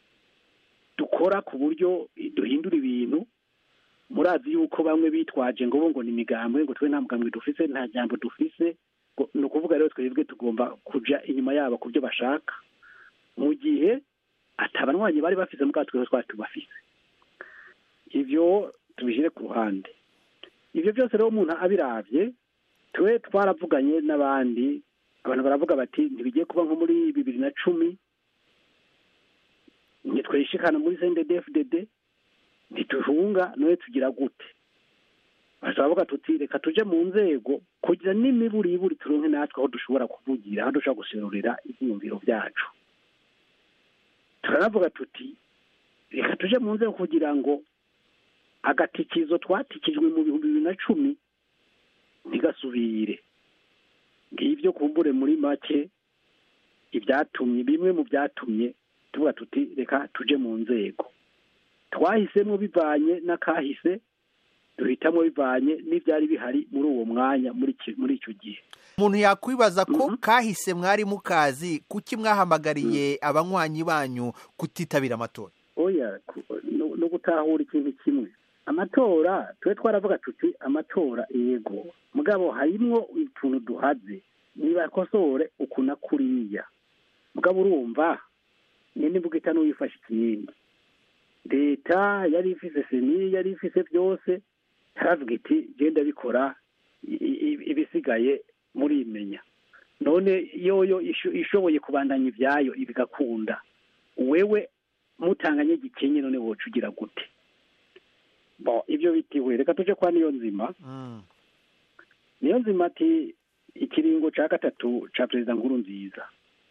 dukora ku buryo duhindura ibintu murazi yuko bamwe bitwaje ngo bo ngo ni imigambwe ngo twe nta mugambwe dufise nta jambo dufise ngo- ni ukuvuga rero twebwe tugomba kuja inyuma yabo ku byo bashaka mu gihe atabanywanyi bari bafise mugabo twebwe twari tubafise ivyo tubishyire ku ruhande ibyo byose rero umuntu abiravye twe twaravuganye n'abandi abantu baravuga bati ntibigiye kuba nko muri bibiri na cumi ntitwishikana muri CNDD-FDD ntituhunga none tugira gute baravuga tuti reka tuje mu nzego kugira n'imiburiburi turonke natwe aho dushobora kuvugira aho dushobora guserurira ibyiyumviro byacu turanavuga tuti reka tuje mu nzego kugira ngo agatikizo twatikijwe mu bihumbi bibiri na cumi ntigasubire ngibyo kumbure muri make ibyatumye bimwe mu byatumye tuvuga tuti reka tuje mu nzego twahisemo bivanye n'akahise duhitamo bivanye n'ibyari bihari muri uwo mwanya muri iki- muri icyo gihe umuntu yakwibaza ko kahise mwari mukazi kuki mwahamagariye abanywanyi banyu kutitabira amatora oya ku- no- no gutahura ikintu kimwe amatora tube twaravuga tuti amatora yego mugabo harimwo utuntu duhaze nibakosore uku na kuriya mugabo urumva nyine mvuga ita n'uwifashe ikindi leta yari ifise seni yari ifise byose taravuga iti genda bikora i- i- ibisigaye murimenya none yoyo isho- ishoboye kubandanya ibyayo bigakunda wewe mutanganye gikenye none woca ugira gute bo ibyo bitiwe reka tuje kwa niyo nzima niyo nzima ati ikiringo cya gatatu cya perezida nkuru nziza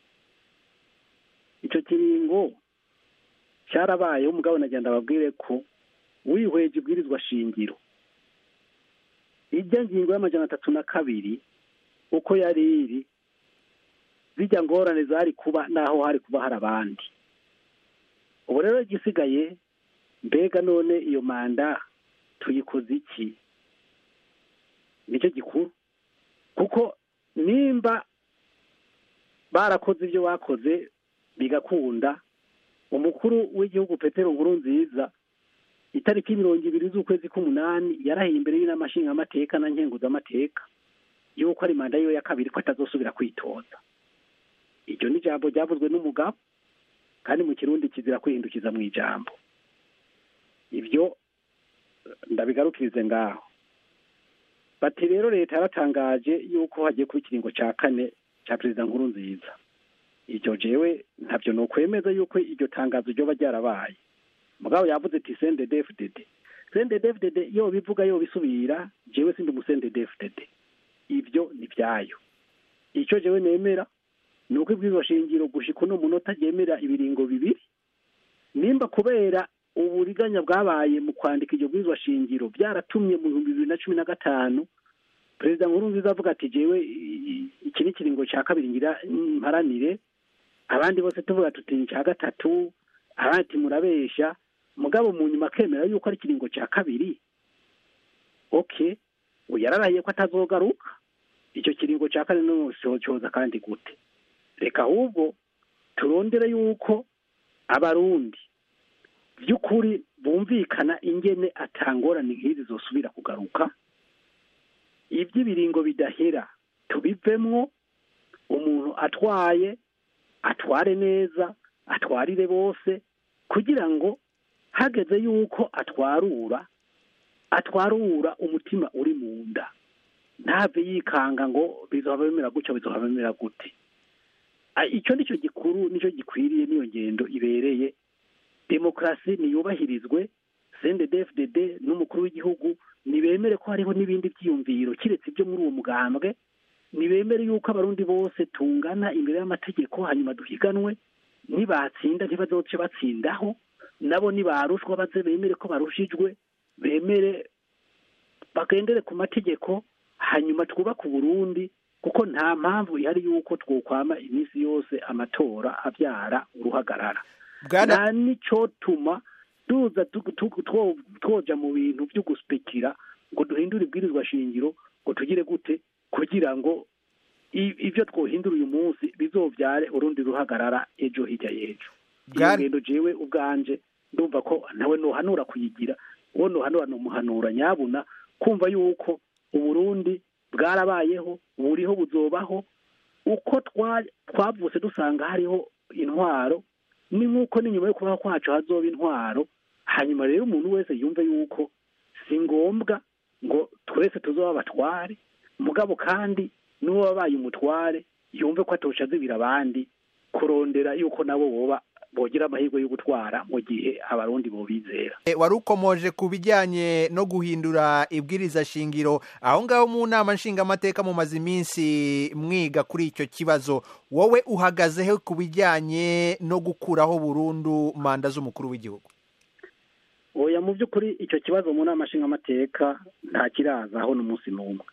icyo kiringo cyarabayeho umugabo nagenda ababwire ko wihweje ibwirizwa shingiro ijya ngingo y'amajana atatu na kabiri uko yari iri zijya ngorane zari kuba n'aho hari kuba hari abandi ubu rero igisigaye mbega none iyo manda tuyikoze iki nicyo gikuru kuko nimba barakoze ibyo bakoze bigakunda umukuru w'igihugu petero nkuru nziza itariki mirongo ibiri z'ukwezi k'umunani yarahiye imbere y'inama nshingamateka na nkenguzamateka yuko ari manda yiwe ya kabiri ko atazosubira kwitoza iryo ni ijambo ryavuzwe n'umugabo kandi mu kirundi kizira kwihindukiza mu ijambo ibyo ndabigarukirize ngaho bati rero leta yaratangaje yuko hagiye kuba ikiringo cya kane cya perezida nkuru nziza iryo jewe ntabyo ni ukwemeza yuko iryo tangazo ryoba ryarabaye mugabo yavuze ati sende defudede sende defudede yo bivuga yo bisubira jewe sindi umusende defudede ibyo ni byayo icyo jewe nemera ni uko ibwirizwa shingiro gushika uno munota ryemera ibiringo bibiri nimba kubera uburiganya bwabaye mu kwandika iryo bwirizwa shingiro byaratumye mu bihumbi bibiri na cumi na gatanu perezida nkuru nziza avuga ati jewe i- iki ni ikiringo cya kabiri ngira mparanire abandi bose tuvuga tuti ni icya gatatu abandi ati murabesha mugabo mu nyuma akemera yuko ari ikiringo cya kabiri oke ubu yararahiye ko atazogaruka icyo kiringo cya kane no cyoza kandi gute reka ahubwo turondere yuko abarundi by'ukuri bumvikana ingene atangorane nk'izi zosubira kugaruka iby'ibiringo bidahera tubivemwo umuntu atwaye atware neza atwarire bose kugira ngo hageze yuko atwarura atwarura umutima uri mu nda ntave yikanga ngo bizohava bimera gutya bizohava bimera gute Ah, icyo nicyo gikuru nicyo gikwiriye n'iyo ngendo ibereye demokarasi niyubahirizwe cndfdd n'umukuru w'igihugu nibemere ko hariho n'ibindi byiyumviro kiretse ibyo muri uwo mugambwe nibemere yuko abarundi bose tungana imbere y'amategeko hanyuma duhiganwe nibatsinda ntibazoce batsindaho nabo nibarushwa baze bemere ko barushijwe bemere bagendere ku mategeko hanyuma twubake uburundi kuko nta mpamvu ihari yuko twokwama iminsi yose amatora abyara uruhagarara Bwana- nta n'icyotuma tuza tu- tu- two- twoja mu bintu byo guspekira ngo duhindure ibwirizwa shingiro ngo tugire gute kugira ngo i- ibyo twohindura uyu munsi bizobyare urundi ruhagarara ejo hirya y'ejo iyo Bwana- ngendo jewe ubwanje ndumva ko nawe nohanura kuyigira uwo nohanura numuhanura nyabuna kumva yuko uburundi bwarabayeho buriho buzobaho uko twa- twavutse dusanga hariho intwaro ni nk'uko n'inyuma yo kubaho kwacu hazoba intwaro hanyuma rero umuntu wese yumve yuko si ngombwa ngo twese tuzoba abatware mugabo kandi n'uwo wabaye umutware yumve ko atosha azibira abandi kurondera yuko nabo boba bogira amahirwe yo gutwara mu gihe abarundi bobizera E, wari ukomoje ku bijyanye no guhindura ibwiriza shingiro aho ngaho mu nama nshingamateka mumaze iminsi mwiga kuri icyo kibazo wowe uhagazeho ku bijyanye no gukuraho burundu manda z'umukuru w'igihugu oya mu by'ukuri icyo kibazo mu nama nshingamateka nta kirazaho n'umunsi n'umwe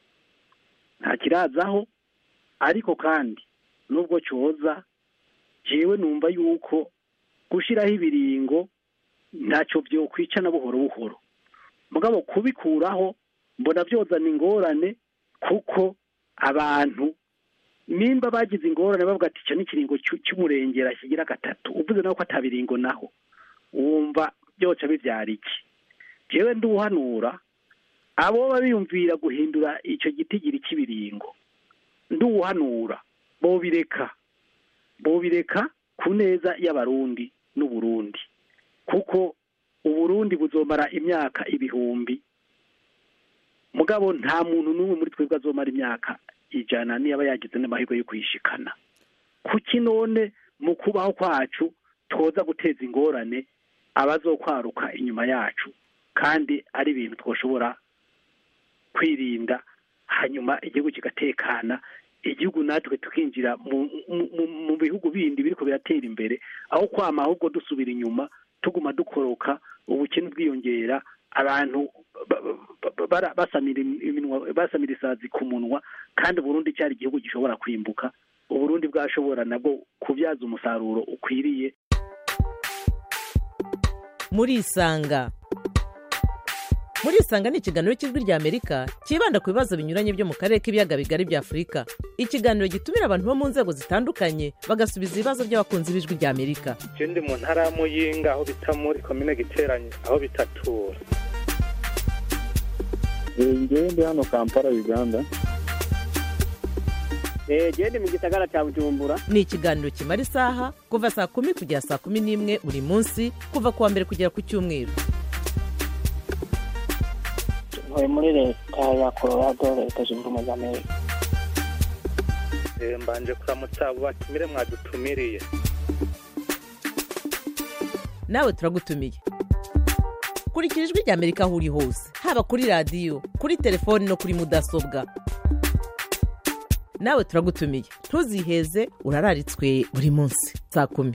nta kirazaho ariko kandi nubwo cyoza jewe numva yuko gushiraho ibiringo ntacyo byokwica na buhoro buhoro mugabo kubikuraho mbona byozana ingorane kuko abantu nimba bagize ingorane bavuga ati icyo ni ikiringo cy'u- cy'umurengera kigira gatatu uvuze nawe ko atabiringo naho wumva byoca bibyara iki jewe nduhanura abo biyumvira guhindura icyo gitigiri cy'ibiringo nduhanura bobireka bobireka ku neza y'abarundi n'uburundi kuko uburundi buzomara imyaka ibihumbi mugabo nta muntu n'umwe muri twebwe azomara imyaka ijana niyaba yagize n'amahirwe yo kuyishikana kuki none mu kubaho kwacu twoza guteza ingorane abazokwaruka inyuma yacu kandi ari ibintu twoshobora kwirinda hanyuma igihugu kigatekana igihugu natwe tukinjira mu, mu, mu, mu bihugu bindi biriko biratera imbere aho kwama ahubwo dusubira inyuma tuguma dukoroka ubukene bwiyongera abantu ba- ba- ba- bara- basamira iminwa basamira isazi ku munwa kandi Burundi cyari igihugu gishobora kwimbuka uburundi bwashobora nabwo kubyaza umusaruro ukwiriye murisanga murisanga ni ikiganiro cy'ijwi rya amerika cyibanda ku bibazo binyuranye byo mu karere k'ibiyaga bigari bya afurika ikiganiro gitumira abantu bo mu nzego zitandukanye bagasubiza ibibazo by'abakunzi b'ijwi rya amerika je ndi mu ntara ya muyinga aho bita muri komine giteranye aho bitatura ngewe ndi hano kampala uganda jewe ndi mu gisagara cya bujumbura ni ikiganiro kimara isaha kuva saa kumi kugera saa kumi n'imwe buri munsi kuva ku wa mbere kugera ku cyumweru ntuye muri leta ya colorado leta zunze ubumwe za amerika Eh, mbanje kuramutsa abo batumire mwadutumiriye nawe turagutumiye kurikira ijwi rya amerika aho uri hose haba kuri radiyo kuri telefoni no kuri mudasobwa nawe turagutumiye ntuziheze urararitswe buri munsi saa kumi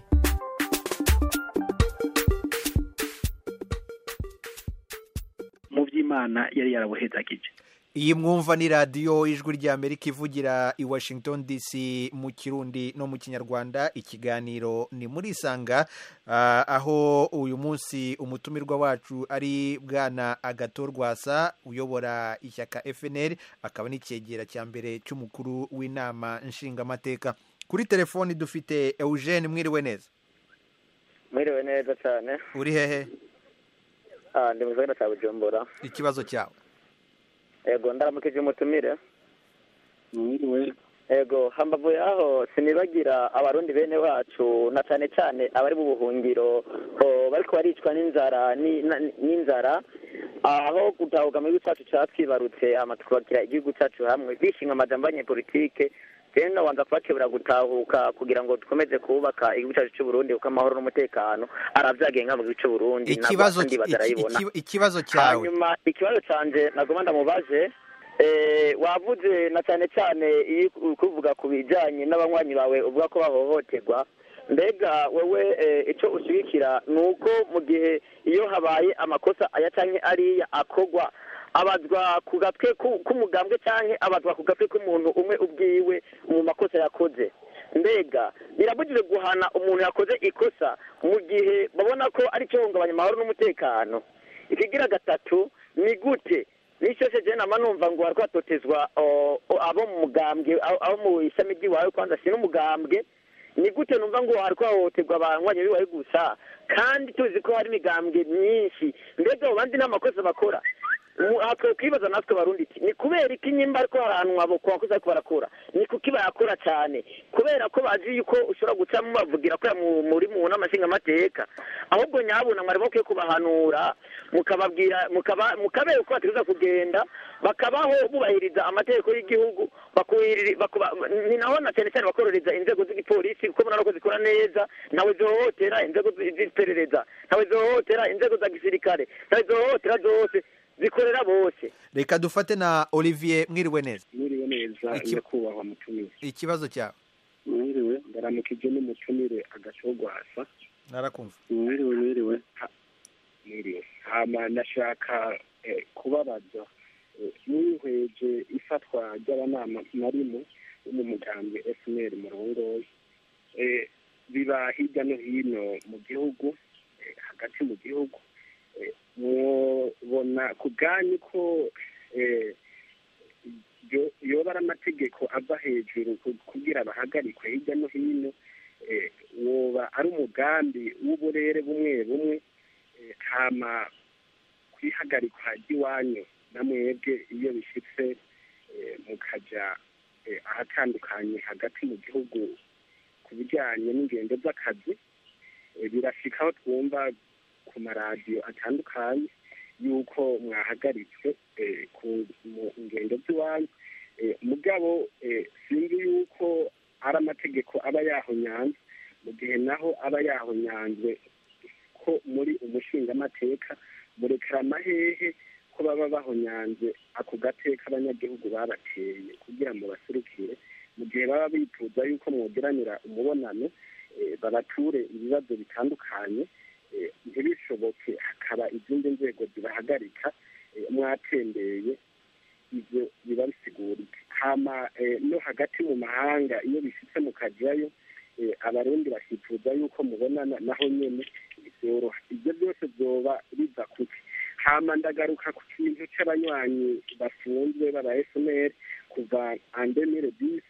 mu by'imana yari yarabuhezagije iyi mwumva ni radiyo ijwi rya amerika ivugira i washington dc mu kirundi no mu kinyarwanda ikiganiro ni muri isanga ah, aho uyu munsi umutumirwa wacu ari bwana agato rwasa uyobora ishyaka fnr akaba n'icyegera cya mbere cy'umukuru w'inama nshingamateka kuri telefoni dufite eugene mwiriwe neza mwiriwe neza cyane uri hehe Ah, ndi mu gisagara cya bujumbura ikibazo cyawe yego ndaramukije umutumire mwiriwe yego hambavu yaho sinibagira abarundi bene wacu na cyane cyane abari mu buhungiro oh, bariko baricwa n'inzara ni- na- n'inzara aho gutahuka mu gihugu cyacu cyatwibarutse hama tukubakira igihugu cyacu hamwe bishinga amajambo y'abanyepolitike rero nabanza kubakebura gutahuka kugira ngo dukomeze kubaka igihugu cyacu cy'uburundi kuko amahoro n'umutekano aravyagenga mu gihugu cy'uburundi ikibazo ndi iki- bazarayibona iki- ikibazo cyawe hanyuma ikibazo canje nagomba ndamubaje eh, wavuze na cyane cyane iyo uri kuvuga ku bijyanye n'abanywanyi bawe uvuga ko bahohoterwa mbega wowe eh, icyo ushyigikira ni uko mu gihe iyo habaye amakosa aya cyangwa ariya akogwa abazwa ku gatwe ku- k'umugambwe cyangwa abazwa ku gatwe k'umuntu umwe ubwiwe mu makosa yakoze mbega birabujijwe guhana umuntu yakoze ikosa mu gihe babona ko ari cyo hungabanya amahoro n'umutekano ikigira gatatu ni gute n'icyo se jena numva ngo bariko batotezwa o- o- abo mu mugambwe abo abo mu ishami ry'iwawe kwanza si n'umugambwe ni gute numva ngo hariko hahohoterwa abanywanyi biwawe gusa kandi tuzi ko hari imigambwe myinshi mbega abo bandi nta makosa bakora Mu- aha twokwibaza natwe barundi iti ni kubera iki nyimba ariko harahanwa abo ku bakozi ariko barakora ni kuki bayakora cyane kubera ko bazi yuko ushobora gucamo bavugira ko mu- muri mu nama nshingamateka ahubwo nyabuna mwari bakwiye kubahanura mukababwira mukaba mukabereka uko bategereza kugenda bakabaho bubahiriza amategeko y'igihugu bakuhiriri- bakuba- ni naho na cyane cyane bakororeza inzego z'igipolisi kuko murabona ko zikora neza ntawe zihohotera inzego zi- z'iperereza ntawe zihohotera inzego za gisirikare ntawe zihohotera zose zikorera bose reka dufate na olivier mwiriwe neza mwiriwe neza Iki- nyakubahwa mutumire ikibazo cyawe mwiriwe ndaramukije n'umutumire agacogwasa narakumva mwiriwe mwiriwe mwiriwe hama ndashaka eh, kubabaza eh, mwihweje ifatwa ry'abanama narimo bo mu mugambwe fnr murongoye eh, biba hirya no hino mu gihugu eh, hagati mu gihugu eh, mubona ku bwanyu ko eh, yo- yoba ari amategeko ava hejuru ku- kugira bahagarikwe hirya no hino eh, woba ari umugambi w'uburere bumwe bumwe eh, hama kwihagarikwa ry'iwanyu na mwebwe iyo bishyitse eh, mukaja eh, ahatandukanye hagati mu gihugu ku bijyanye n'ingendo z'akazi eh, birashika aho twumva ku maradiyo atandukanye yuko mwahagaritswe eh, ku mu ngendo z'iwanyu Eh, mugabo eh, sinzi yuko ari amategeko aba yahonyanze mu gihe naho aba yahonyanzwe ko muri umushingamateka murekera amahehe ko baba bahonyanze ako gateka abanyagihugu babateye kugira ngo baserukire mu gihe baba bifuza yuko mwogeranira umubonano eh, babature ibibazo bitandukanye eh, ntibishoboke hakaba izindi nzego zibahagarika eh, mwatembeye ibyo biba bisigurika hama eh, no hagati mu mahanga iyo bishyitse mukajyayo eh, abarundi bakifuza yuko mubonana naho nyene byoroha ibyo byose byoba biva kuki hama ndagaruka ku kintu c'abanywanyi bafunzwe baba fnr kuva andemire disi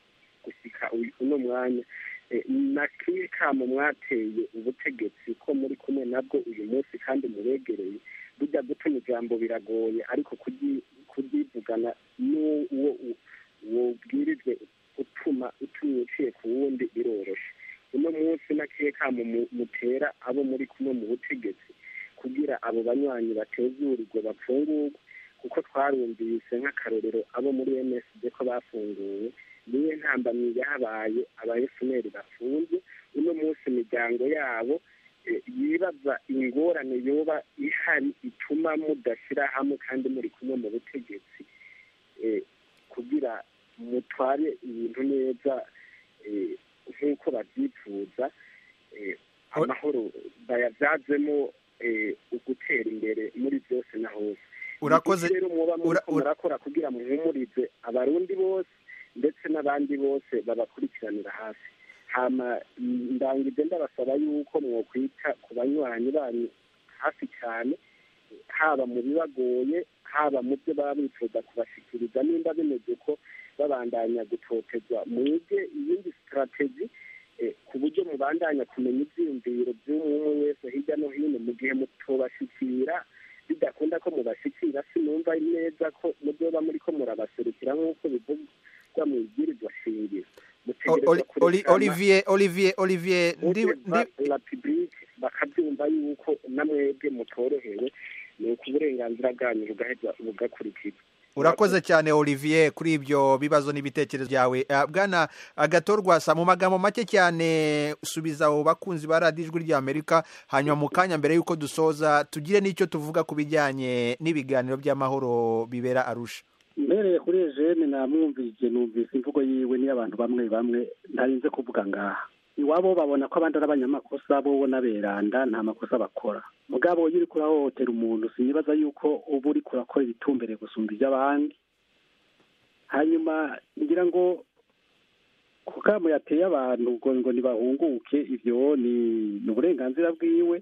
gusika uyu- uno mwanya Eh, na kimwe kamo mwateye ubutegetsi ko muri kumwe nabwo uyu munsi kandi mubegereye burya gutuma ijambo biragoye ariko kuryi- kuryivugana n'uwo u- wobwirijwe utuma utumye uciye ku wundi biroroshe uno munsi nakiye kamo mu- mutera abo muri kumwe mu butegetsi kugira abo banywanyi batezurirwe bapfungurwe kuko twarumvise nk'akarorero abo muri msd ko bafunguwe niyo ntambamyi yahabaye aba fnr bafunze uno munsi imiryango yabo eh, yibaza ingorane yoba ihari ituma mudashyira hamwe kandi muri kumwe mu butegetsi eh, kugira mutware ibintu neza eh, nk'uko babyifuza eh, amahoro bayabyazemo eh, ugutera imbere muri byose na hose Urakoze- Ni iki rero muba ura- muriko murakora kugira muhumurize abarundi bose ndetse n'abandi bose babakurikiranira hafi hama mm, ndangije ndabasaba yuko mwokwita ku banywanyi banyu hafi cyane haba mu bibagoye haba mu byo baba bifuza kubashikiriza nimba bimeze ko babandanya gutotezwa mwige iyindi sitrategi eh, ku buryo mubandanya kumenya ibyiyumviro by'umwe wese hirya no hino mu gihe mutobashikira bidakunda ko mubashikira sinumva neza ko mubyoba muri ko murabaserukira nk'uko bivugwa mu ibwirizwa shingiro O- mutegerezwa Oli- Oli- kurekana olivier olivier olivier ndi ndi la publique bakabyumva yuko namwebwe mutorohewe ni uko uburenganzira bwanyu bugaheza bugakurikizwa urakoze cyane olivier kuri ibyo bibazo n'ibitekerezo byawe Ah, bwana agatorwasa mu magambo make cyane subiza abo bakunzi ba radiyo ijwi ry'amerika hanyuma mu kanya mbere y'uko dusoza tugire n'icyo tuvuga ku bijyanye n'ibiganiro by'amahoro bibera arusha mbereye kuri ejene namwumvise numvise imvugo yiwe n'iy'abantu bamwe bamwe ntarinze kuvuga ngaha iwabo babona ko abandi ari abanyamakosa bo n'aberanda nta makosa bakora mugabo iyo uriko urahohotera umuntu sinibaza yuko uba uriko urakora ibitumbereye gusumba iby'abandi hanyuma ngira ngo ku kamo yateye abantu ngo ngo ntibahunguke ibyo ni ni uburenganzira bwiwe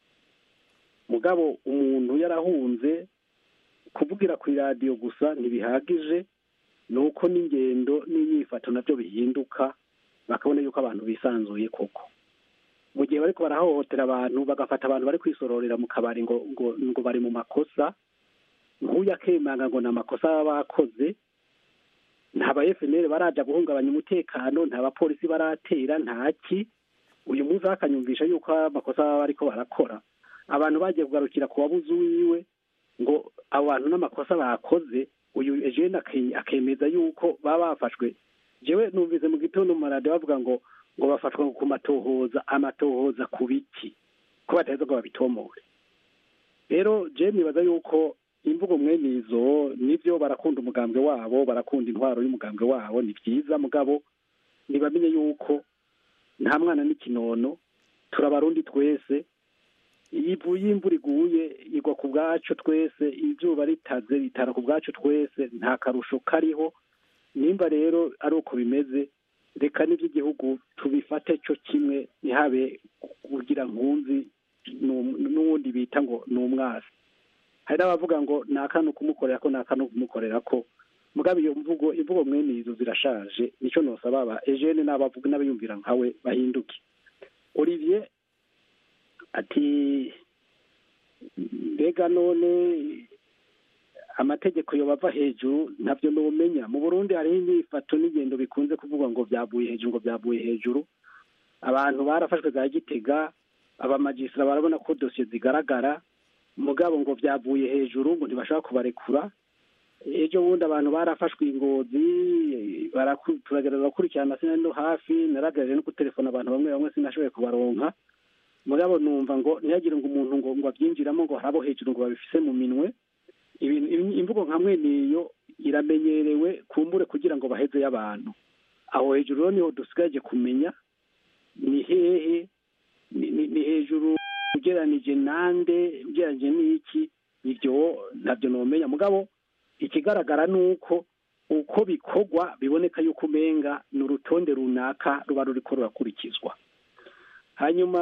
mugabo umuntu yarahunze kuvugira ku iradiyo gusa ntibihagije ni uko n'ingendo n'inyifato nabyo bihinduka bakabona yuko abantu bisanzuye koko mu gihe bariko barahohotera abantu bagafata abantu bari kwisororera mu kabari ngo ngo ngo bari mu makosa nk'uyu akemanga ngo ni amakosa baba bakoze nta ba FNL baraja guhungabanya umutekano nta bapolisi baratera ntaki uyu munsi akanyumvisha yuko amakosa baba bariko barakora abantu bagiye kugarukira ku wabuze uwiwe ngo abo bantu n'amakosa bakoze uyu Eugene ake- akemeza yuko baba bafashwe jewe numvise mu gitondo mu maradiyo bavuga ngo ngo bafatwa ku matohoza amatohoza ku biki ko bataheza ngo babitomore rero je nibaza yuko imvugo mwene izo nivyo barakunda umugambwe wabo barakunda intwaro y'umugambwe wabo ni vyiza mugabo ntibamenye yuko nta mwana n'ikinono turabarundi twese ivu y'imvura iguye igwa ku bwacu twese izuba ritaze ritara ku bwacu twese nta karusho kariho nimba rero ari uko bimeze reka n'iby'igihugu tubifate cyo kimwe ntihabe kugira nkunzi n'um- n'uwundi bita ngo ni umwasi hari n'abavuga ngo ni akanu kumukorera ko ni akanu kumukorera ko mugabo iyo mvugo imvugo mwene izo zirashaje nicyo nosaba aba ejene n'abavuga n'abayumvira nkawe bahinduke olivier ati mbega none amategeko yo bava hejuru ntabyo numenya mu burundi hariho inyifato n'ingendo bikunze kuvugwa ngo byavuye hejuru ngo byavuye hejuru abantu barafashwe za gitega abamajisira barabona ko dosiye zigaragara mugabo ngo byavuye hejuru ngo ntibashaka kubarekura ejo bundi abantu barafashwe ingozi baraku- turagerageza gukurikirana sinari no hafi naragerageje no gutelefona abantu bamwe bamwe sinashoboye kubaronka mugabo numva ngo ntihagire ngo umuntu ngo ngo abyinjiramo ngo hari abo hejuru ngo babifise mu minwe ibintu im- imvugo nka mwene iyo iramenyerewe kumbure kugira ngo baheze y'abantu aho hejuru rero niho dusigaje kumenya ni hehe ni, ni, ni hejuru ugeranije nande ugeranije n'iki ibyo ntabyo nomenya mugabo ikigaragara ni uko uko bikorwa biboneka yuko umenga ni urutonde runaka ruba ruriko rurakurikizwa hanyuma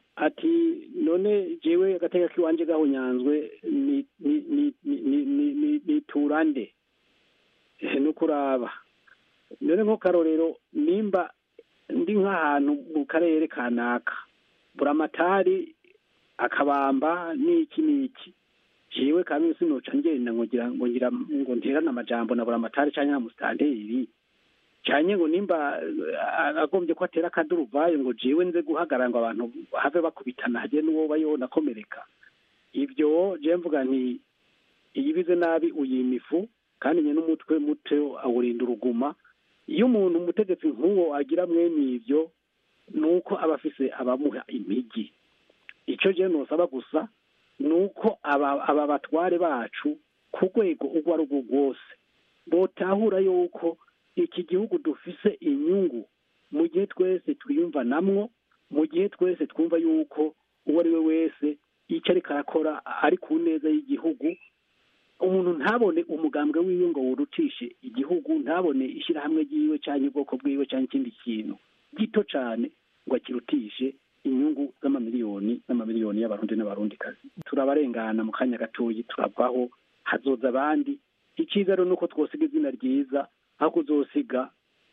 ati none jewe agateka k'iwanje gahunyanzwe ni ni ni ni ni ni ni ni turande Eh, ni ukuraba none nko karorero nimba ndi nk'ahantu mu karere kanaka buramatari akabamba n'iki n'iki jewe kamwe sinoca ngenda ngo ngira ngo ngira ngo nterane amajambo na buramatari canke na musitanteri cyane ngo nimba eh, agombye ko atera akaduruvayo ngo jewe nze guhagarara ngo abantu have bakubitana hage n'uwo bayona akomereka ibyo je mvuga nti iyibize nabi uyima ifu kandi nye n'umutwe muto awurinda uruguma iyo umuntu umutegetsi nk'uwo agira mwene ibyo ni uko aba afise abamuha impigi icyo je nosaba gusa ni uko aba aba batware bacu ku rwego urwo ari rwo rwose botahura yuko iki gihugu dufise inyungu mu gihe twese twiyumva namwo mu gihe twese twumva yuko uwo ari we wese icyo ariko arakora ari ku neza y'igihugu umuntu ntabone umugambwe wiwe ngo wurutishe igihugu ntabone ishyirahamwe ryiwe cyangwa ubwoko bwiwe cyangwa ikindi kintu gito cyane ngo akirutishe inyungu z'amamiliyoni n'amamiliyoni y'abarundi n'abarundikazi turabarengana mu kanya gatoyi turavaho hazoza abandi icyiza rero ni uko twosiga izina ryiza aho kuzosiga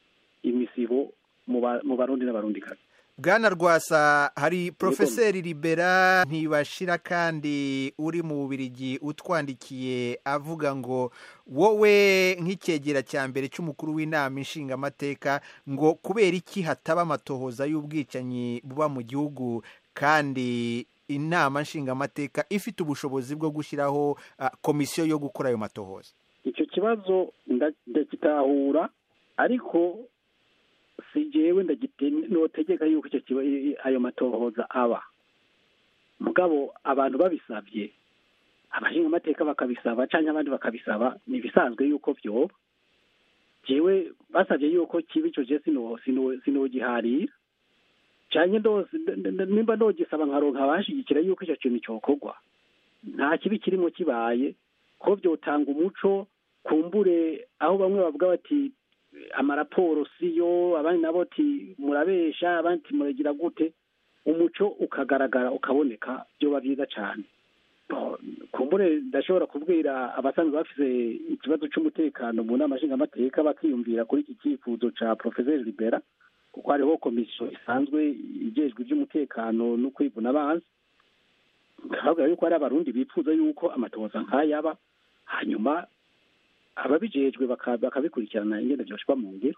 imisibo mu ba- mu barundi n'abarundikazi bwana rwasa hari porofeseri libera ntibashira kandi uri mu bubirigi utwandikiye avuga ngo wowe nk'icyegera cya mbere cy'umukuru w'inama inshingamateka ngo kubera iki hataba amatohoza y'ubwicanyi buba mu gihugu kandi inama nshingamateka ifite ubushobozi bwo gushyiraho ah, komisiyo yo gukora ayo matohoza icyo kibazo nda- ndagitahura ariko si jewe ndagite- notegeka yuko icyo kiba i- i- ayo matohoza aba mugabo abantu babisabye abashingamateka bakabisaba cyangwa abandi bakabisaba ni ibisanzwe yuko vyoba jewe basabye yuko kiba ico je sino sino sinogiharira canke ndose nd- nd- nimba nogisaba nkaronka abashigikira yuko ico kintu cokorwa nta kibi kirimo kibaye ko byotanga umuco kumbure aho bamwe bavuga bati amaraporo siyo abandi nabo ati murabesha abandi ati muragira gute umuco ukagaragara ukaboneka byoba byiza cyane Bo, kumbure ndashobora kubwira abasanzwe bafise ikibazo cy'umutekano mu nama nshingamateka bakiyumvira kuri iki cyifuzo ca profeseri libera kuko hariho komisiyo isanzwe igejwe iby'umutekano no kwivuna abanzi bikavuga yuko hari abarundi bifuza yuko amatohoza nk'ayaba hanyuma ababijejwe baka- bakabikurikirana ingene vyoshirwa mu ngiro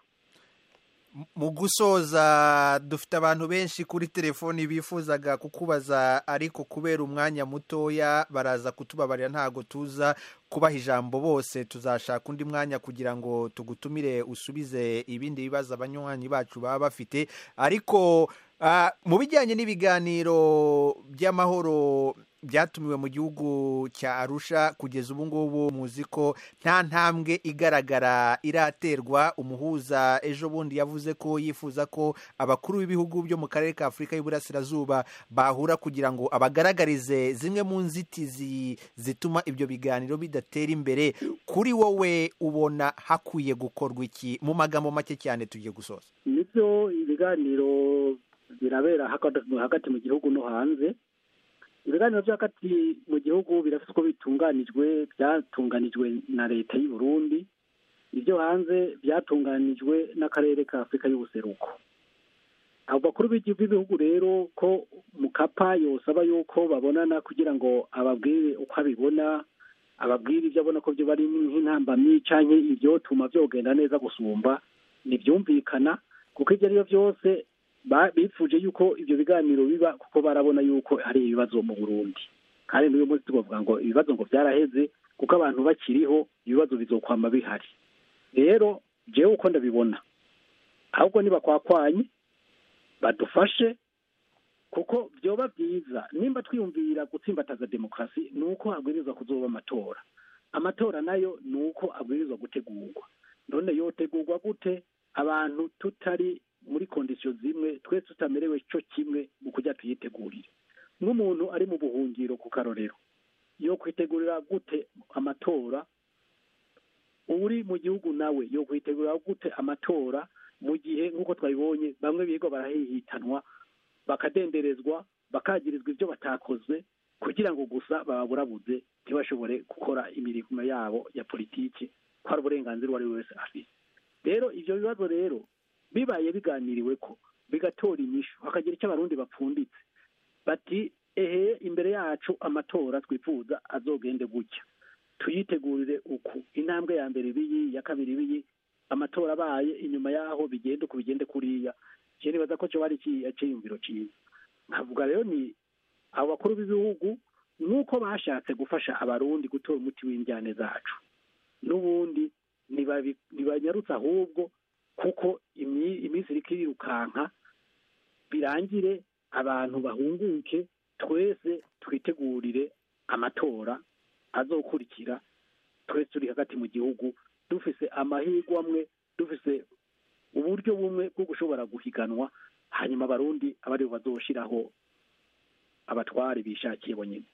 mu gusoza dufite abantu benshi kuri telefoni bifuzaga kukubaza ariko kubera umwanya mutoya baraza kutubabarira ntago tuza kubaha ijambo bose tuzashaka undi mwanya kugira ngo tugutumire usubize ibindi bibazo abanywanyi bacu baba bafite ariko ah, mu bijyanye n'ibiganiro by'amahoro byatumiwe mu gihugu cya arusha kugeza ubu ngubu muzi ko nta ntambwe igaragara iraterwa umuhuza ejo bundi yavuze ko yifuza ko abakuru b'ibihugu byo mu karere ka afurika y'uburasirazuba bahura kugira ngo abagaragarize zimwe mu nzitizi zituma ibyo biganiro bidatera imbere kuri wowe ubona hakwiye gukorwa iki mu magambo make cyane tugiye gusoza nibyo ibiganiro birabera hagati- hagati mu gihugu no hanze ibiganiro byo hagati mu gihugu birafite uko bitunganijwe byatunganijwe na leta y'u Burundi ibyo hanze byatunganijwe n'akarere ka afurika y'ubuseruko abo bakuru b'igi- b'ibihugu rero ko mukapa yosaba yuko babonana kugira ngo ababwire uko abibona ababwire ibyo abona ko byo bari nk'intambamyi canke ivyotuma vyogenda neza gusumba ntibyumvikana kuko ibyo ari byo byose ba- bifuje yuko ibyo biganiro biba kuko barabona yuko hari ibibazo mu burundi kandi n'uyu munsi tubavuga ngo ibibazo ngo byaraheze kuko abantu bakiriho ibibazo bizokwama bihari rero jewe uko ndabibona ahubwo nibakwakwanye badufashe kuko byoba byiza nimba twiyumvira gutsimbataza demokarasi ni uko habwirizwa kuzoba amatora amatora nayo ni uko abwirizwa gutegurwa none yotegurwa gute abantu tutari muri kondisiyo zimwe twese tutamerewe cyo kimwe mu kujya tuyitegurire nk'umuntu ari mu buhungiro ku karorero yo kwitegurira gute amatora uri mu gihugu nawe yo kwitegurira gute amatora mu gihe nk'uko twabibonye bamwe biga barahihitanwa bakadenderezwa bakagirizwa ibyo batakoze kugira ngo gusa bababurabuze ntibashobore gukora imirimo yabo ya politiki ko hari uburenganzira uwo ari we wese afite rero ibyo bibazo rero bibaye biganiriwe ko bigatora inyishu hakagira icyo abarundi bapfunditse bati ehe imbere yacu amatora twifuza azogende gutya tuyitegurire uku intambwe ya mbere ibiyi iya kabiri ibiyi amatora abaye inyuma yaho bigende uku bigende kuriya je nibaza ko cyo ari cyiyumviro cyiza nkavuga rero ni abo bakuru b'ibihugu nuko bashatse gufasha abarundi gutora umuti w'injyane zacu n'ubundi ntibabi- ntibanyarutse ahubwo kuko imi- iminsi iriko irirukanka birangire abantu bahunguke twese twitegurire amatora azokurikira twese turi hagati mu gihugu dufise amahirwe amwe dufise uburyo bumwe bwo gushobora guhiganwa hanyuma abarundi aba aribo bazoshiraho abatware bishakiye bonyine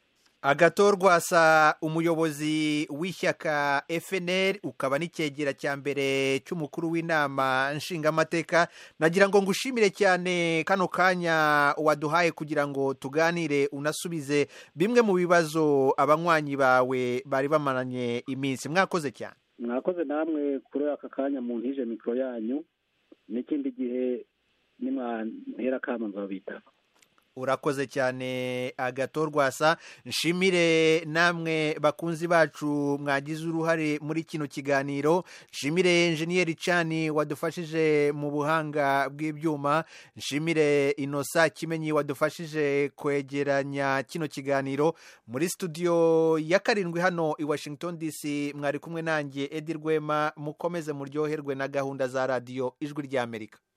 agatorwasa umuyobozi w'ishyaka fnr ukaba n'icyegera cya mbere cy'umukuru w'inama nshingamateka nagira ngo ngushimire cyane kano kanya waduhaye kugira ngo tuganire unasubize bimwe mu bibazo abanywanyi bawe bari bamaranye iminsi mwakoze cyane mwakoze namwe kuri aka kanya mu ntije mikoro yanyu n'ikindi gihe nimwantera kama nzabitaba urakoze cyane agatorwasa nshimire namwe bakunzi bacu mwagize uruhare muri kino kiganiro nshimire enjeniyeri cani wadufashije mu buhanga bw'ibyuma nshimire inosa kimenyi wadufashije kwegeranya kino kiganiro muri studio ya karindwi hano i washington dc mwari kumwe nanjye edi rwema mukomeze muryoherwe na gahunda za radiyo ijwi ry'amerika